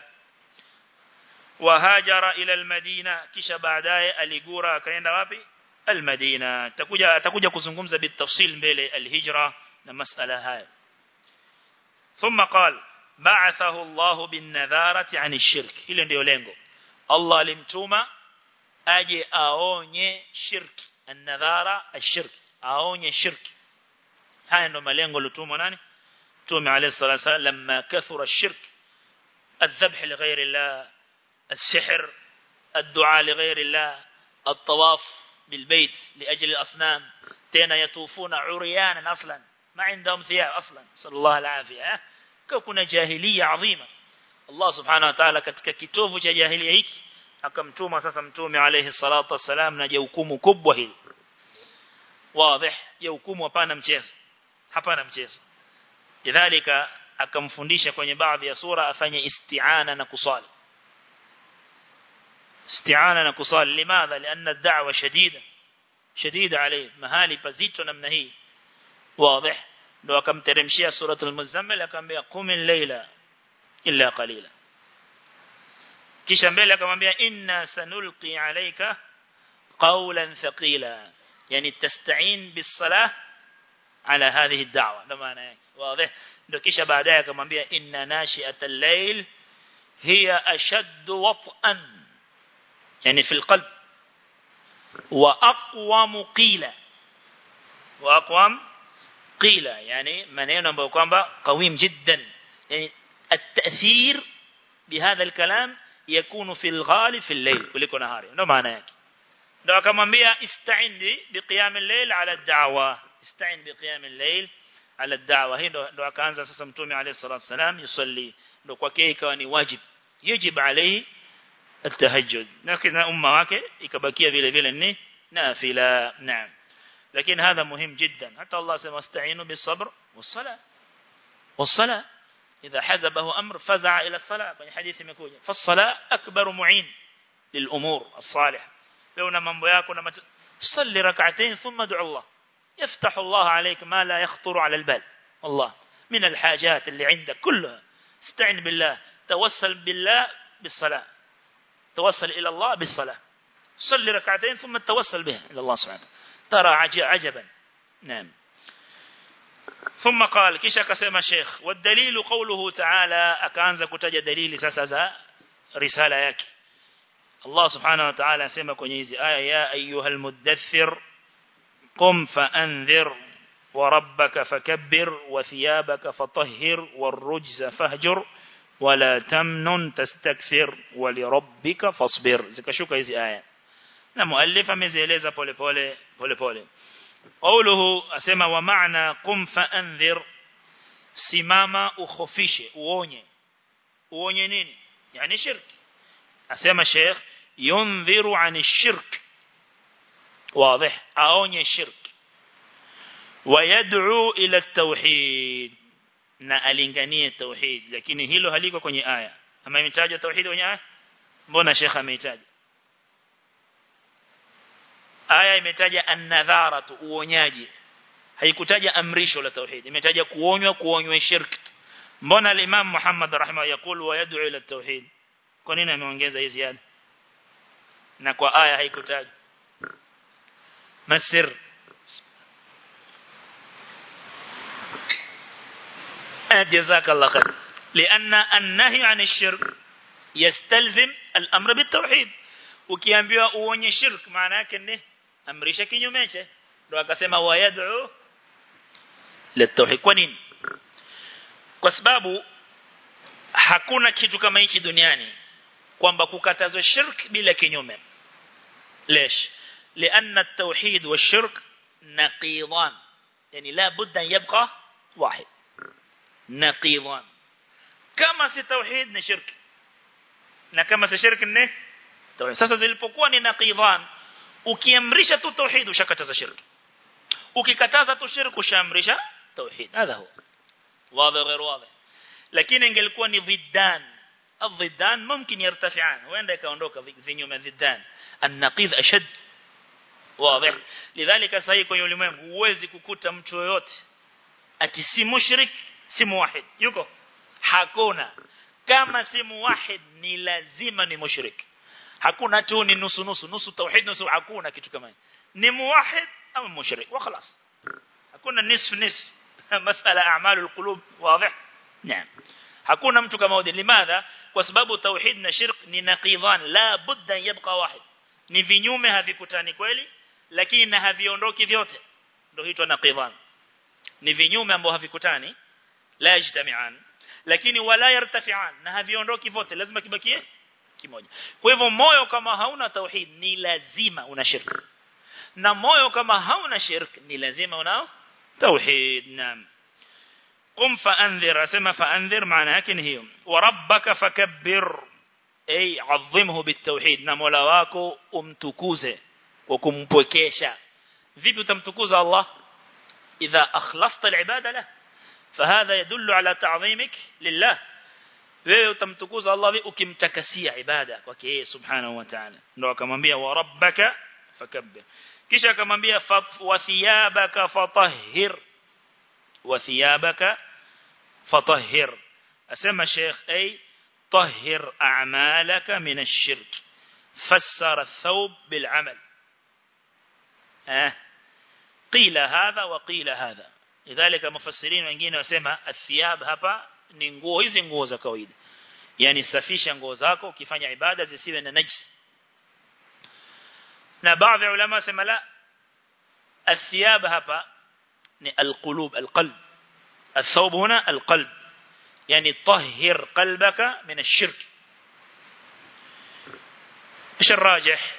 وهاجر إلى المدينة kisha baadaye aligura akaenda wapi المدينة takuja atakuja kuzungumza bitafsil mbele alhijra na masala haya ثم قال بعثه الله بالنذارة عن الشرك hilo ndio lengo Allah alimtuma aje aonye shirki an-nadhara ash-shirk aonye shirki haya ndio malengo lutumwa nani tume alayhi salatu wasallam lamma kathura ash-shirk الذبح لغير الله السحر الدعاء لغير الله الطواف بالبيت لأجل الأصنام تينا يطوفون عريانا أصلا ما عندهم ثياب أصلا صلى الله العافية كنا جاهلية عظيمة الله سبحانه وتعالى katika kitovu cha jahiliya hiki akamtuma sasa mtume alayhi salatu wasalam na jukumu kubwa hili wazi jukumu hapana mchezo hapana mchezo lidhalika akamfundisha kwenye baadhi ya sura afanye isti'ana na kusali استعانة نكصال لماذا لأن الدعوة شديدة شديدة عليه مهالي بزيتو نمنا هي واضح لو كم ترمشيها سورة المزمل كم بيقوم الليلة إلا قليلا kisha mbele akamwambia inna sanulqi alayka qawlan thaqila yani tasta'in bis-salah ala hadhihi ad-da'wa ndo maana yake wazi ndo kisha baadaye akamwambia inna nashi'atal layl hiya ashaddu wat'an yani fil qalb wa aqwam qila wa aqwam qila yani maneno ambayo kwamba qawim jiddan yani التأثير بهذا الكلام يكون في الغالب في الليل kuliko nahari ndio maana yake ndio akamwambia ista'in biqiyam al-layl ala ad-da'wa ista'in biqiyam al-layl ala ad-da'wa hii ndo akaanza sasa mtume alayhi salatu wasalam yusalli ndo kwake ikawa ni wajib yajib alayhi التهجد لكن umma wake ikabakia vile vile ni nafila naam lakini هذا مهم جدا حتى الله سمى استعينوا بالصبر والصلاه والصلاه إذا حزبه أمر فزع إلى الصلاة في حديث مكوجة فالصلاة أكبر معين للأمور الصالحة لونا من بياك ونما صلي ركعتين ثم ادعو الله يفتح الله عليك ما لا يخطر على البال الله من الحاجات اللي عندك كلها استعن بالله توسل بالله بالصلاة توسل إلى الله بالصلاة صلي ركعتين ثم توسل بها إلى الله سبحانه ترى عجبا نعم ثم قال kisha akasema Sheikh والدليل قوله تعالى akaanza kutaja dalili sasa za risala yake Allah subhanahu wa ta'ala asema kwenye hizi aya ya ayyuhal muddaththir qum fa'anzir wa rabbaka fakabbir wa thiyabaka fatahhir warujza fahjur wala tamnun tastakthir wa lirabbika fasbir zikashuka hizi aya na muallif amezieleza pole pole pole pole قوله أسمى ومعنى قم فأنذر simama ukhofishe uonye uonye nini yani shirk asema sheikh yundhiru ani shirk واضح aonye shirk ويدعو الى التوحيد na alinganie tauhid lakini hilo haliko kwenye aya ama imetajwa tauhid kwenye aya mbona sheikh ameitaja aya imetaja an-nadharatu uonyaji haikutaja amrisho la tauhid imetaja kuonywa kuonywa shirk mbona al-imam Muhammad rahimah yakul wa yad'u ila tauhid kwa nini ameongeza hii ziada na kwa aya haikutaja masir جزاك الله خير لأن النهي عن الشرك يستلزم الأمر بالتوحيد ukiambiwa uonye shirk maana yake ni amrisha kinyume cha ndio akasema wayad'u litauhid kwa nini kwa sababu hakuna kitu kama hichi duniani kwamba kukatazwa shirk bila kinyume ليش لأن التوحيد والشرك نقيضان يعني لا بد أن يبقى واحد نقيضان كما سي توحيد نشرك na kama si shirki ni tauhid sasa zilipokuwa ni naqidhan ukiamrisha tu tauhid ushakataza shirki ukikataza tu shirki ushaamrisha tauhid hadha huwa wazi غير واضح lakini ingelikuwa ni ضدان الضدان ممكن يرتفعان وين ikaondoka vinyume ضدان النقيض اشد واضح لذلك صحيح kwenye ulimwengu huwezi kukuta mtu yoyote ati si mushrik si muwahid yuko hakuna kama si muwahid ni lazima ni mushrik hakuna tu ni nusu nusu nusu tauhid nusu hakuna kitu kama ni muwahid au mushrik wa خلاص hakuna nisf nisf masala a'mal alqulub wazi naam hakuna mtu kama huyo limadha kwa sababu tauhid na shirk ni naqidhan la budda yabqa wahid ni vinyume havikutani kweli lakini na haviondoki vyote ndio huitwa naqidhan ni vinyume ambao havikutani la yajtami'an lakini wala yartafi'an na haviondoki vote lazima kibakie kimoja kwa hivyo moyo kama hauna tauhid ni lazima una shirk na moyo kama hauna shirk ni lazima una tauhid naam قم فأنذر أسمى فأنذر معنى لكن هي وربك فكبر أي عظمه بالتوحيد نمولا wako umtukuze kwa kumpwekesha vipi utamtukuza Allah idha akhlasta al-ibada lahu فهذا يدل على تعظيمك لله wewe utamtukuza Allah ukimtakasia ibada kwake yeye subhanahu wa ta'ala ndio akamwambia wa rabbaka fakabbir kisha akamwambia wa thiyabaka fatahhir wa thiyabaka fatahhir asema sheikh ay طهر أعمالك من الشرك فسر الثوب بالعمل آه. قيل هذا وقيل هذا لذلك مفسرين wengine wasema athiyab hapa ni nguo hizi nguo za kawaida yani safisha nguo zako ukifanya ibada zisiwe na najis na baadhi ya ulama sema la الثياب hapa ni القلوب القلب الثوب هنا القلب يعني طهر قلبك من الشرك ايش الراجح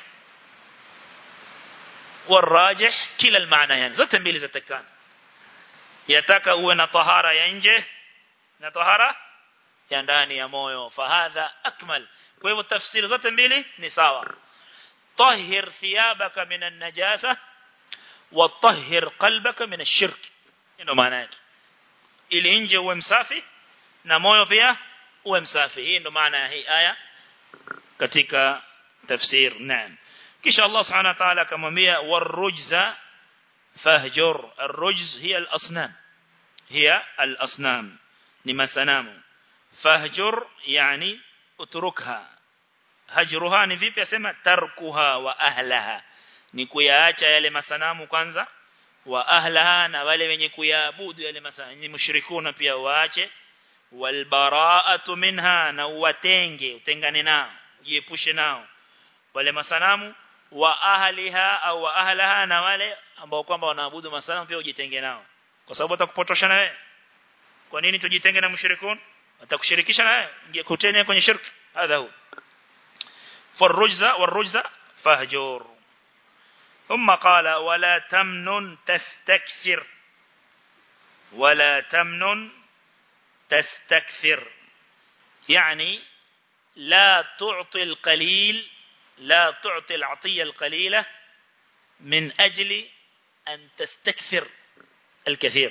والراجح كلا المعنى يعني zote mbili zatakana yataka uwe na tahara ya nje na tahara ya ndani ya moyo fahadha akmal kwa hivyo tafsiri zote mbili ni sawa طهر ثيابك من النجاسة وطهر قلبك من الشرك ndio maana yake ili nje uwe msafi na moyo pia uwe msafi hii ndio maana ya hii aya katika tafsir naam kisha Allah subhanahu wa ta'ala akamwambia warujza fahjur arrujz hiya al-asnam hiya al-asnam ni masanamu fahjur yani utrukha hajruha ni vipi asema tarkuha wa ahlaha ni kuyaacha yale masanamu kwanza wa ahlaha na wale wenye kuyaabudu yale masanamu ni mushrikuna pia waache walbaraatu minha na uwatenge utengane nao jiepushe nao wale masanamu wa ahliha au wa ahlaha na wale ambao kwamba wanaabudu masanamu pia ujitenge nao kwa sababu atakupotosha na wewe kwa nini tujitenge na mushrikun atakushirikisha na wewe ingie kutene kwenye shirki hadha hu فالرجز والرجز فهجور ثم قال ولا تمنن تستكثر ولا تمنن تستكثر يعني لا تعطي القليل لا تعطي العطية القليلة من أجل أن تستكثر الكثير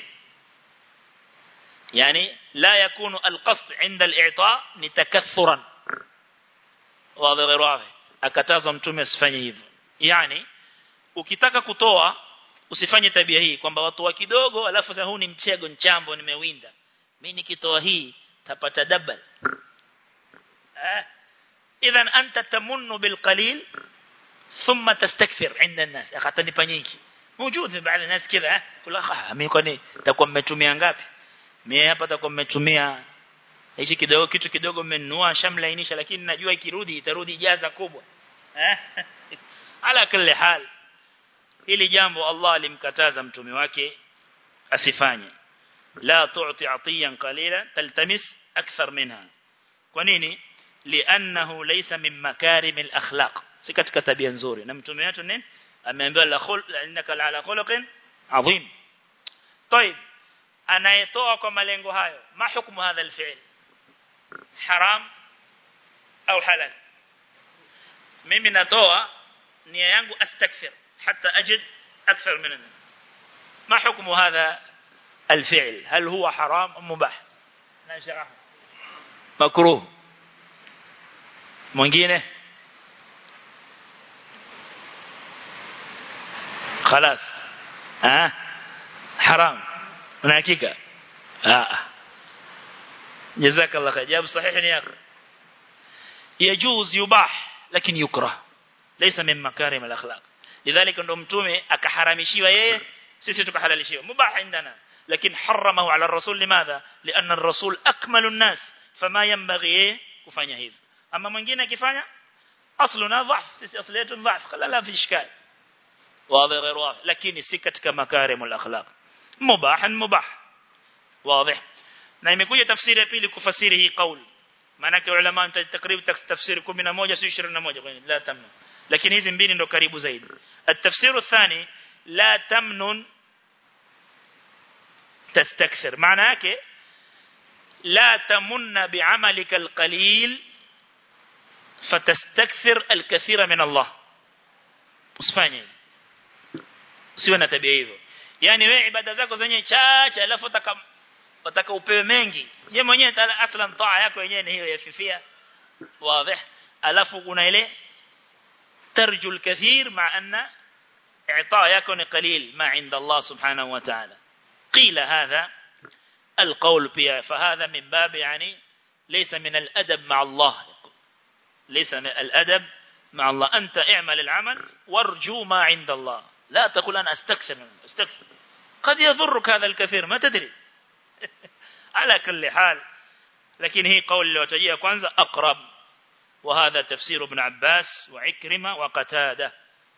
يعني لا يكون القصد عند الإعطاء لتكثرا واضح غير واضح akatazwa mtume asifanye hivyo yani ukitaka kutoa usifanye tabia hii kwamba watu wa kidogo alafu sasa huu ni mchego nchambo nimewinda mimi nikitoa hii tapata double eh idhan anta tamunnu bil qalil thumma tastakthir inda an-nas akatanipa nyingi موجود baadhi ya nas kila kula mimi kwani takuwa mmetumia ngapi mimi hapa takuwa mmetumia hichi kidogo kitu kidogo mmenunua shamlainisha lakini najua ikirudi itarudi jaza kubwa eh ala kulli hal hili jambo Allah alimkataza mtume wake asifanye la tu'ti atiyan qalila taltamis akthar minha kwa nini li'annahu laysa min makarim al-akhlaq si katika tabia nzuri na mtume wetu nini ameambiwa la khul innaka ala khuluqin adhim طيب anayetoa kwa malengo hayo ma hukumu hadha al-fi'l haram au halal mimi natoa nia yangu astakthir hatta ajid akthar min ما حكم هذا الفعل هل هو حرام أم مباح نشرح مكروه mwingine خلاص ها حرام una hakika ah جزاك الله خير جواب صحيح يا اخي يجوز يباح لكن يكره ليس من مكارم الاخلاق لذلك ndo mtume akaharamishiwa yeye sisi tukahalalishiwa mubah indana lakini haramahu ala rasul limadha lianna ar-rasul akmalu an-nas fama yanbaghi kufanya hivyo ama mwingine akifanya asluna dhaf sisi asli yetu dhaf kala la fi ishkal واضح غير واضح لكن si katika makarim al-akhlaq mubah mubah واضح na imekuja tafsiri ya pili kufasiri hii kauli maana kwa ulama takriban tafsiri 11 si 21 kwa la tamnun lakini hizi mbili ndo karibu zaidi at-tafsir athani la tamnun tastakthir maana yake la tamunna bi'amalika al-qalil fatastakthir al-kathira min Allah usifanye usiwe na tabia hiyo yani wewe ibada zako zenye chache alafu utaka utaka upewe mengi je mwenyewe aslan taa yako yenyewe ni hiyo yafifia wazi alafu kuna ile tarju al-kathir ma anna i'taa yako ni qalil ma inda Allah subhanahu wa ta'ala qila hadha القول بها فهذا من باب يعني ليس من الأدب مع الله ليس من الأدب مع الله أنت اعمل العمل وارجو ما عند الله لا تقول أنا أستكثر استكثر قد يضرك هذا الكثير ما تدري على كل حال لكن هي قول اللي وتجيه كwanza أقرب وهذا تفسير ابن عباس وعكرمة وقتادة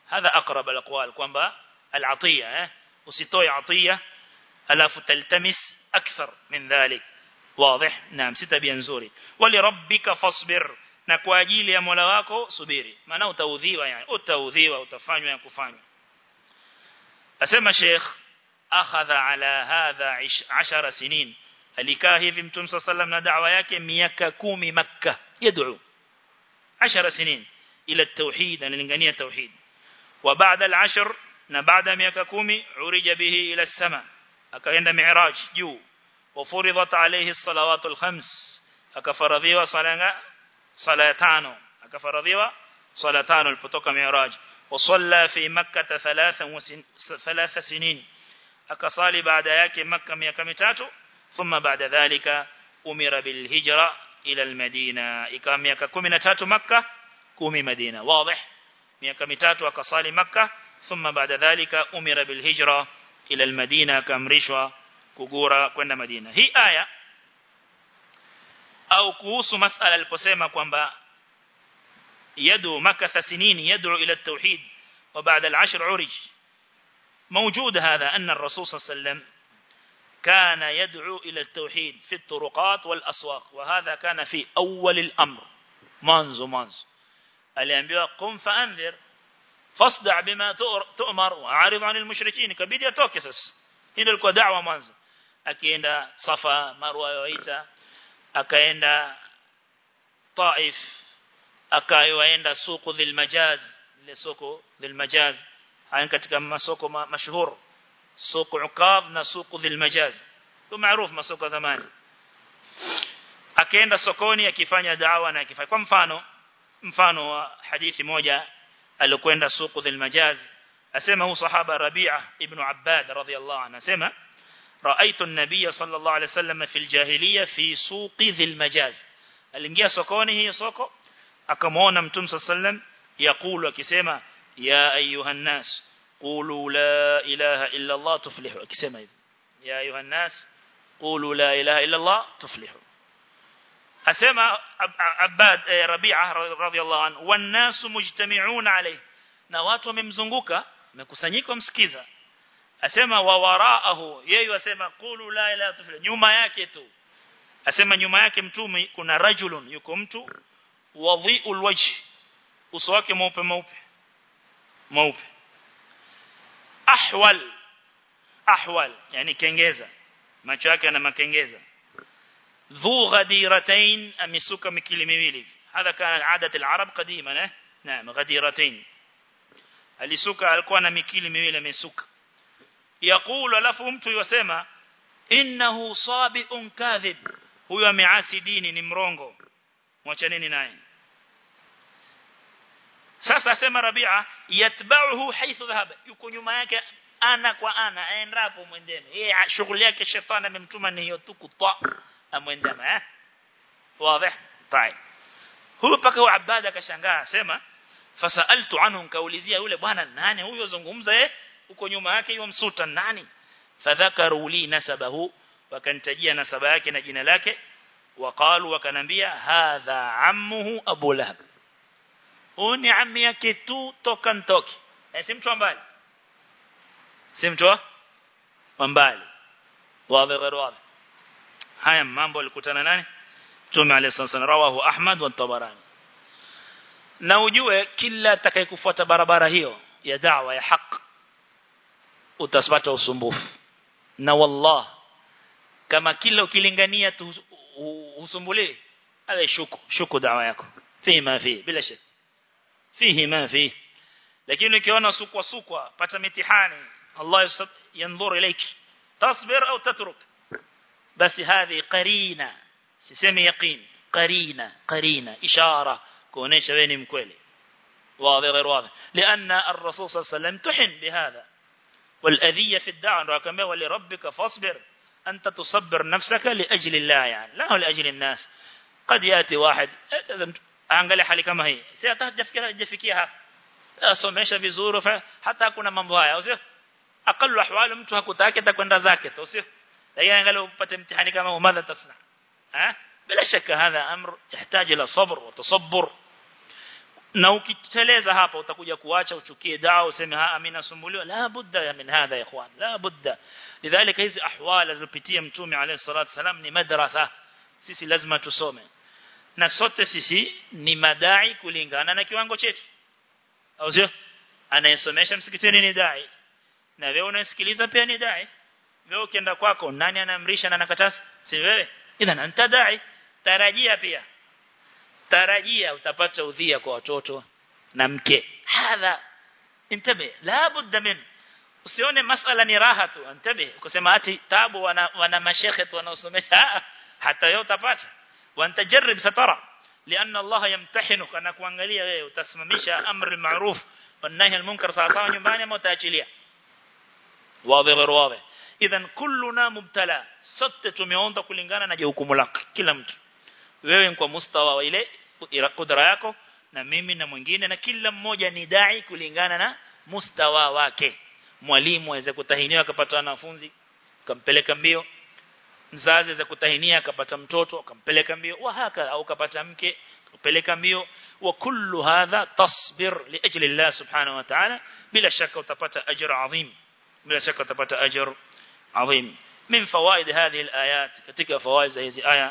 hadha aqrab alaqwal kwamba alatiya eh usitoe atiya alafu taltamis akthar min dhalik واضح نعم si tabia nzuri wali rabbika fasbir na kwa ajili ya Mola wako subiri maana utaudhiwa yani utaudhiwa utafanywa ya kufanywa asema Sheikh akhadha ala hadha 10 sinin alikaa hivi mtume sallam na da'wa yake miaka 10 makkah yad'u 10 sinin ila at-tauhid analingania tauhid wa baada al-10 na baada miaka 10 urija bihi ila as-sama akaenda mi'raj juu وفرضت عليه الصلوات الخمس akafaradhiwa sala sala tano akafaradhiwa sala tano alipotoka mi'raj wasalla fi makkah thalatha sinin akasali baada yake makkah miaka mitatu thumma baada dhalika umira bil hijra ila al madina ikawa miaka 13 makkah 10 madina wazi miaka mitatu akasali makkah thumma baada dhalika umira bil hijra ila al madina akamrishwa kugura kwenda Madina. Hii aya au kuhusu masala aliposema kwamba yadu makatha sinini yad'u ila at-tauhid wa ba'da al-ashr urij موجود هذا أن الرسول صلى الله عليه وسلم كان يدعو إلى التوحيد في الطرقات والأسواق وهذا كان في أول الأمر منذ منذ aliambiwa قم فأنذر فاصدع بما تؤمر وعارض عن المشركين كبيد يتوكي sasa hilo lilikuwa da'wa mwanzo akienda Safa Marwa yoita akaenda Taif akaenda suku dhil majaz ile soko dhil majaz haya katika masoko ma, mashuhur soko Uqab na soko dhil majaz kwa maarufu masoko zamani akaenda sokoni akifanya da'wa na akifanya kwa mfano mfano wa hadithi moja alikwenda soko dhil majaz asema hu sahaba Rabi'a ibn Abbad radhiyallahu anhu asema رأيت النبي صلى الله عليه وسلم في الجاهلية في سوق ذي المجاز aliingia sokoni hiyo soko akamwona mtume sallam yakulu akisema ya ayuha nas qulu la ilaha illa allah tuflihu akisema hivi ya ayuha nas qulu la ilaha illa allah tuflihu asema abad rabi'a radhiyallahu anhu wan nas mujtami'un alayhi na watu wamemzunguka wamekusanyika msikiza asema wa waraahu yeye asema qulu la ilaha illa nyuma yake tu asema nyuma yake mtume kuna rajulun yuko mtu wadhi'ul wajh uso wake mweupe mweupe mweupe ahwal ahwal yani kengeza macho yake yana makengeza dhu ghadiratain amisuka mikili miwili hadha kana adat al-arab qadima eh naam ghadiratain alisuka alikuwa na mikili miwili amesuka yakulu alafu mtu yosema innahu sabiun kadhib huyo ameasi dini ni mrongo mwachaneni naye sasa asema Rabia yatba'uhu haythu dhahaba yuko nyuma yake ana kwa ana aendapo mwendeme yeye shughuli yake shetani amemtuma ni hiyo tu kutwa amwendeme eh wazi طيب huyo paka wa abada akashangaa sema fasaltu anhu nkaulizia yule bwana nani huyo zungumza eh uko nyuma yake hiyo msuta nani fadhakaru li nasabahu wakantajia nasaba yake na jina lake waqalu wakanambia hadha ammuhu abu lahab uni ammi yake tu toka ntoki eh si mtu mbali si mtu wa mbali wazi غير wazi haya mambo alikutana nani Mtume عليه الصلاه والسلام rawahu Ahmad wa Tabarani na ujue kila atakayekufuata barabara hiyo ya da'wa ya haki utapata usumbufu na wallah kama kila ukilingania tu usumbulie ala shuku shuku dawa yako fi ma fi bila shaka fihi ma fi lakini ukiona sukwa sukwa pata mitihani Allah yanzur ilayki tasbir au tatruk basi hadhi qarina sisemi yaqin qarina qarina ishara kuonesha wewe ni mkweli واضح غير واضح لأن الرسول صلى الله عليه وسلم تحن بهذا والأذية في الدعوة وكما ولربك فاصبر أنت تصبر نفسك لأجل الله يعني لا هو لأجل الناس قد يأتي واحد angalia hali kama hii si hatajafikia jafikia hapa asomesha vizuri hata hakuna mambo haya usio aqallu ahwali mtu hakutaki atakwenda zake tu usio lakini angalia upate mtihani kama huo madha tasna eh bila shaka hadha amr yahitaji ila sabr wa tasabbur na ukiteleza hapa utakuja kuacha uchukie dawa useme ah mimi nasumbuliwa la budda ya min hadha ya ikhwan la budda lidhalika hizi ahwala zilizopitia mtume alayhi salatu wasalam ni madrasa sisi lazima tusome na sote sisi ni madai kulingana na kiwango chetu au sio anayesomesha msikitini ni dai na wewe unasikiliza pia ni dai wewe ukienda kwako nani anaamrisha na anakataza si wewe idhan anta dai tarajia pia tarajia utapata udhia kwa watoto na mke hadha intabe la budda min usione masala ni raha tu intabe kusema ati tabu wana, wana mashekhe tu wanaosomesha hata wewe utapata wantajarib satara لأن الله يمتحنك أنا kuangalia wewe utasimamisha amri ma'ruf والنهي المنكر sawa sawa nyumbani ama utaachilia wazi غير واضح idhan kulluna mubtala sote tumeonda kulingana na jukumu lako kila mtu wewe kwa mustawa wa ile kudra yako na mimi na mwingine na kila mmoja ni dai kulingana na mustawa wake mwalimu aweze kutahiniwa akapata wanafunzi kampeleka mbio mzazi aweze kutahinia akapata mtoto akampeleka mbio wa haka au kapata mke kupeleka mbio wa kullu hadha tasbir li ajli Allah subhanahu wa ta'ala bila shaka utapata ajr adhim bila shaka utapata ajr adhim min fawaid hadhihi alayat katika fawaid za hizi aya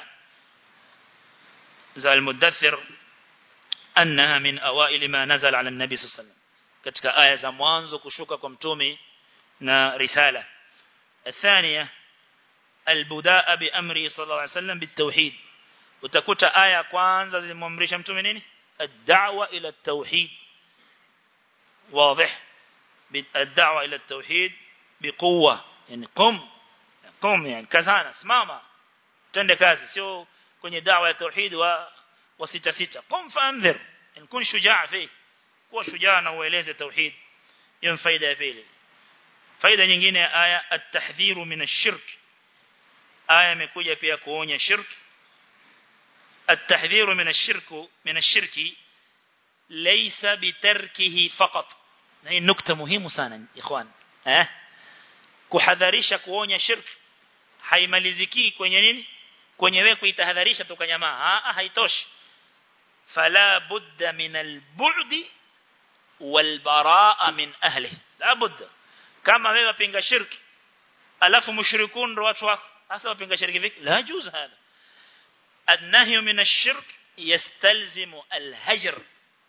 za al-mudaththir annaha min awail ma nazala ala an-nabi sallallahu alayhi wasallam katika aya za mwanzo kushuka kwa mtume na risala الثانيه البداء بأمره صلى الله عليه وسلم بالتوحيد utakuta aya kwanza zilimwamrisha mtume nini ad-da'wa ila at-tauhid واضح الدعوه الى التوحيد بقوه يعني قم قم يعني kazana simama twende kazi sio kwenye dawa ya tauhid wa wa sita sita qum faanzir in kun shujaa fi kuwa shujaa na ueleze tauhid hiyo faida ya pili faida nyingine ya aya at-tahdhiru min ash-shirk aya imekuja pia kuonya shirki التحذير من الشرك من الشرك ليس بتركه فقط هي نقطه muhimu sana ikhwan eh kuhadharisha kuonya shirki haimaliziki kwenye nini kwenye wewe kuitahadharisha tukanyamaa ah haitoshi fala budda min albu'd walbaraa min ahli la budda kama wewe pinga shirki alafu mushrikun ndo watu wako hasa wapinga shirki vipi la juz hada النهي من الشرك يستلزم الهجر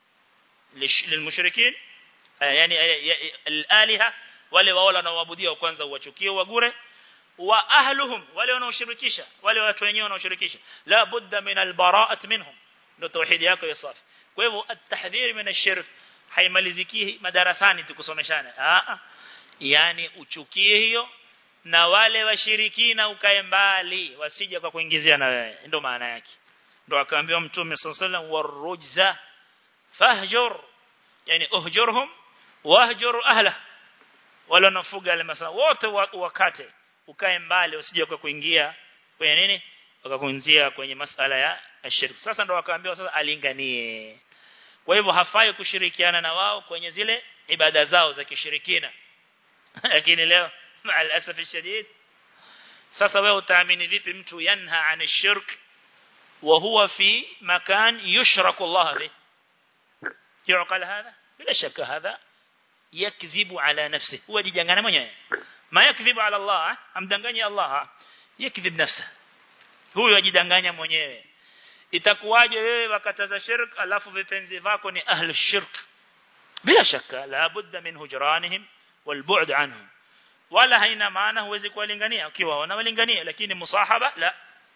للمشركين يعني الالهه wale wao wanaoabudia kwanza uwachukie wagure wa ahluhum wale wanaoshirikisha wale watu wenyewe wanaoshirikisha la budda min albara'at minhum ndio tauhid yako ya safi kwa hivyo at-tahdhir min ash-shirk haimaliziki madarasani tukusomeshana a yani uchukie hiyo na wale washirikina ukae mbali wasije kwa kuingizia na wewe ndio maana yake ndio akaambiwa mtume sallallahu warujza fahjur yani uhjurhum wahjur ahla wala nafuga wale masala wote wakate ukae mbali usije kwa kuingia kwenye nini wakakuinzia kwenye masala ya shirk sasa ndio akaambiwa sasa alinganie kwa hivyo hafai kushirikiana na wao kwenye zile ibada zao za kishirikina lakini leo مع الاسف الشديد sasa wewe utaamini vipi mtu yanha an shirk wa huwa fi makan yushraku Allah fi yuqal hadha bila shaka hadha yakdhibu ala nafsihi huwa jijangana mwenyewe ma yakdhibu ala Allah amdanganya Allah yakdhib nafsa huyo ajidanganya mwenyewe itakuwaje wewe wakataza shirk alafu vipenzi vako ni ahli shirk bila shaka la budda min hujranihim wal bu'd anhum wala haina maana huwezi kuwalingania ukiwa wanawalingania lakini musahaba la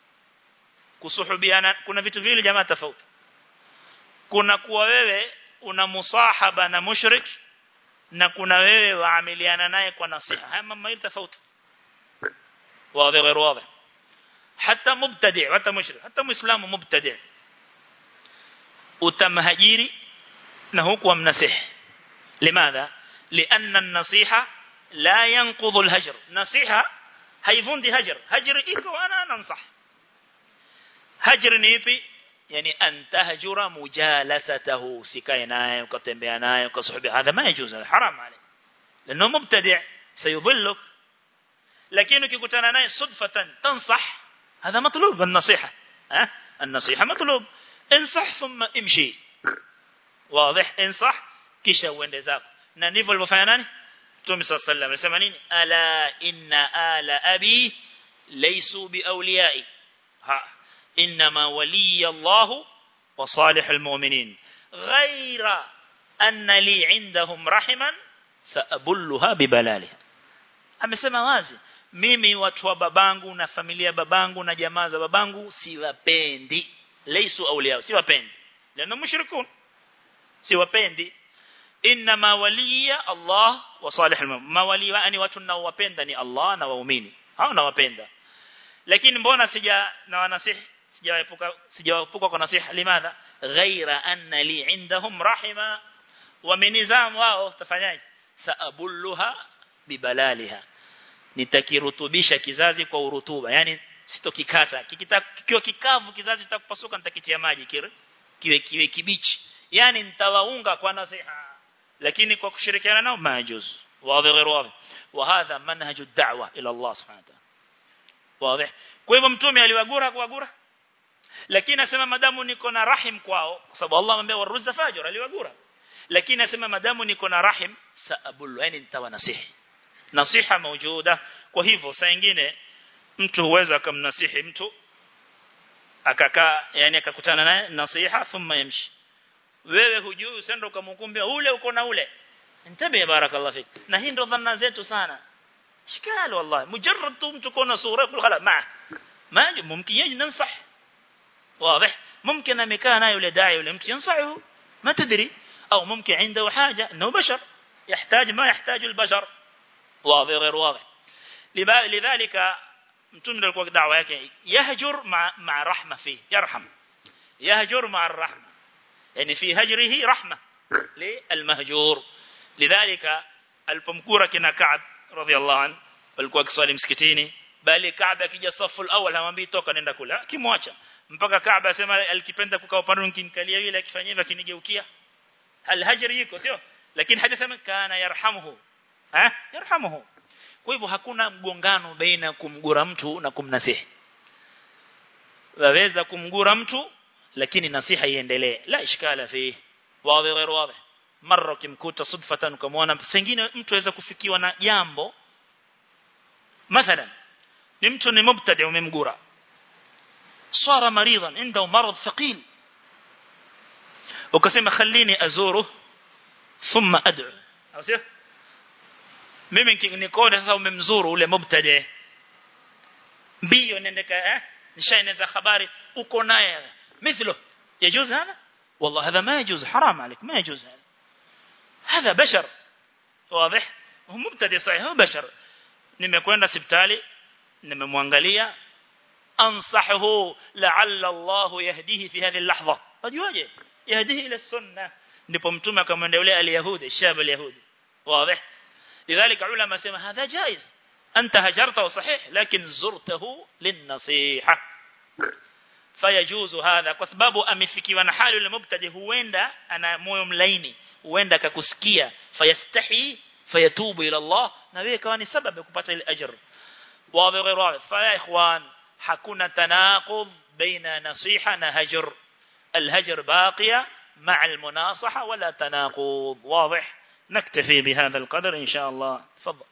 kusuhubiana kuna vitu vile jamaa tofauti kuna kuwa wewe una musahaba na mushrik na kuna wewe waamiliana naye kwa nasiha haya mambo mawili tofauti wazi غير واضح hata mubtadi' hata mushrik hata muislamu mubtadi' utamhajiri na huku amnasihi limadha لأن النصيحة لا ينقض الهجر نصيحة هيفندي هجر هجر إيكو أنا ننصح هجر نيبي يعني أن تهجر مجالسته سكاي ناي وكتنبيا ناي وكصحبي هذا ما يجوز حرام عليه لأنه مبتدع سيضلك لكنه كيكوتانا ناي صدفة تنصح هذا مطلوب النصيحة أه؟ النصيحة مطلوب انصح ثم امشي wazi insah kisha uende zako na ndivyo alivyofanya nani Mtume صلى الله عليه وسلم anasema nini ala inna ala abi laysu biawliyai ha inma waliya Allah wa salihul mu'minin ghayra anna li indahum rahiman saabulluha bibalaliha amesema wazi mimi watu wa babangu na familia babangu na jamaa za babangu siwapendi laysu awliya siwapendi lana mushrikun siwapendi inma waliya Allah wa salihul mu'min mawali yani watu ninaowapenda ni Allah na waumini hao nawapenda lakini mbona sija na wanasihi sijaepuka sijaepuka kwa nasiha limadha ghaira anna li indahum rahima wa minizam wao tafanyaje saabulluha bibalaliha nitakirutubisha kizazi kwa urutuba yani sitokikata kikiwa kikavu kizazi kitakupasuka nitakitia maji kile kiwe kiwe kibichi yani nitawaunga kwa nasiha lakini kwa kushirikiana nao majuz wazi غير واضح وهذا منهج الدعوه الى الله سبحانه وتعالى واضح kwa hivyo mtume aliwagura kuwagura lakini asema madamu niko na rahim kwao kwa sababu Allah amwambia waruzza fajr aliwagura lakini asema madamu niko na rahim saabul yani nitawa nasihi nasiha maujuda kwa hivyo saa nyingine mtu huweza kumnasihi mtu akakaa yani akakutana naye nasiha thumma yamshi wewe hujui usende ukamhukumbia ule uko na ule intabi barakallahu fik na hii ndo dhanna zetu sana shikali wallahi mujarrad tu mtu kona sura kul khala ma ma mumkin yaji nansah واضح ممكن amekaa naye yule dai yule mtu yansahu ما تدري او ممكن عنده حاجه انه بشر يحتاج ما يحتاج البشر واضح غير واضح لذلك mtume alikuwa da'wa yake yahjur ma ma rahma fi yarham yahjur ma arrahma yani fi hajrihi rahma lilmahjur lidhalika alipomkura kina Ka'b radhiyallahu an alikuwa kiswali msikitini bali Ka'b akija safu alawal hamwambii toka nenda kula kimwacha mpaka Ka'b asema alikipenda kukaa upande kinikalia yule akifanyia hivyo kinigeukia alhajri yuko sio lakini hadithi sema kana yarhamuhu ha yarhamuhu kwa hivyo hakuna mgongano baina kumgura mtu na kumnasihi waweza kumgura mtu lakini nasiha iendelee la ishkala fi wazi غير واضح mara kimkuta sudfatan ukamwona sengine mtu aweza kufikiwa na jambo mathalan ni mtu ni mubtadi umemgura صار مريضا عنده مرض ثقيل ukasema khallini azuru thumma ad'u au sio mimi nikone sasa umemzuru ule mubtadi mbio nendeka eh nishaeneza habari uko naye مثله يجوز هذا والله هذا ما يجوز حرام عليك ما يجوز هذا هذا بشر واضح هو مبتدئ صحيح هو بشر nimekwenda hospitali nimemwangalia ansahu la'alla Allah yahdihi fi hadhihi al-lahdha wajuaje yahdihi ila sunna ndipo mtume akamwendea yule al-yahudi shab al-yahudi wazi lidhalika ulama sema hadha jaiz anta hajarta sahih lakin zurtahu lin-nasiha fayajuzu hadha kwa sababu amefikiwa na hali yule mubtadi huenda ana moyo mlaini huenda akakusikia fayastahi fayatubu ila Allah na wewe kawa ni sababu ya kupata ile ajr wazi غير واضح fa ikhwan hakuna tanaqud baina nasiha na hajr الهجر باقية مع المناصحة ولا تناقض واضح نكتفي بهذا القدر إن شاء الله تفضل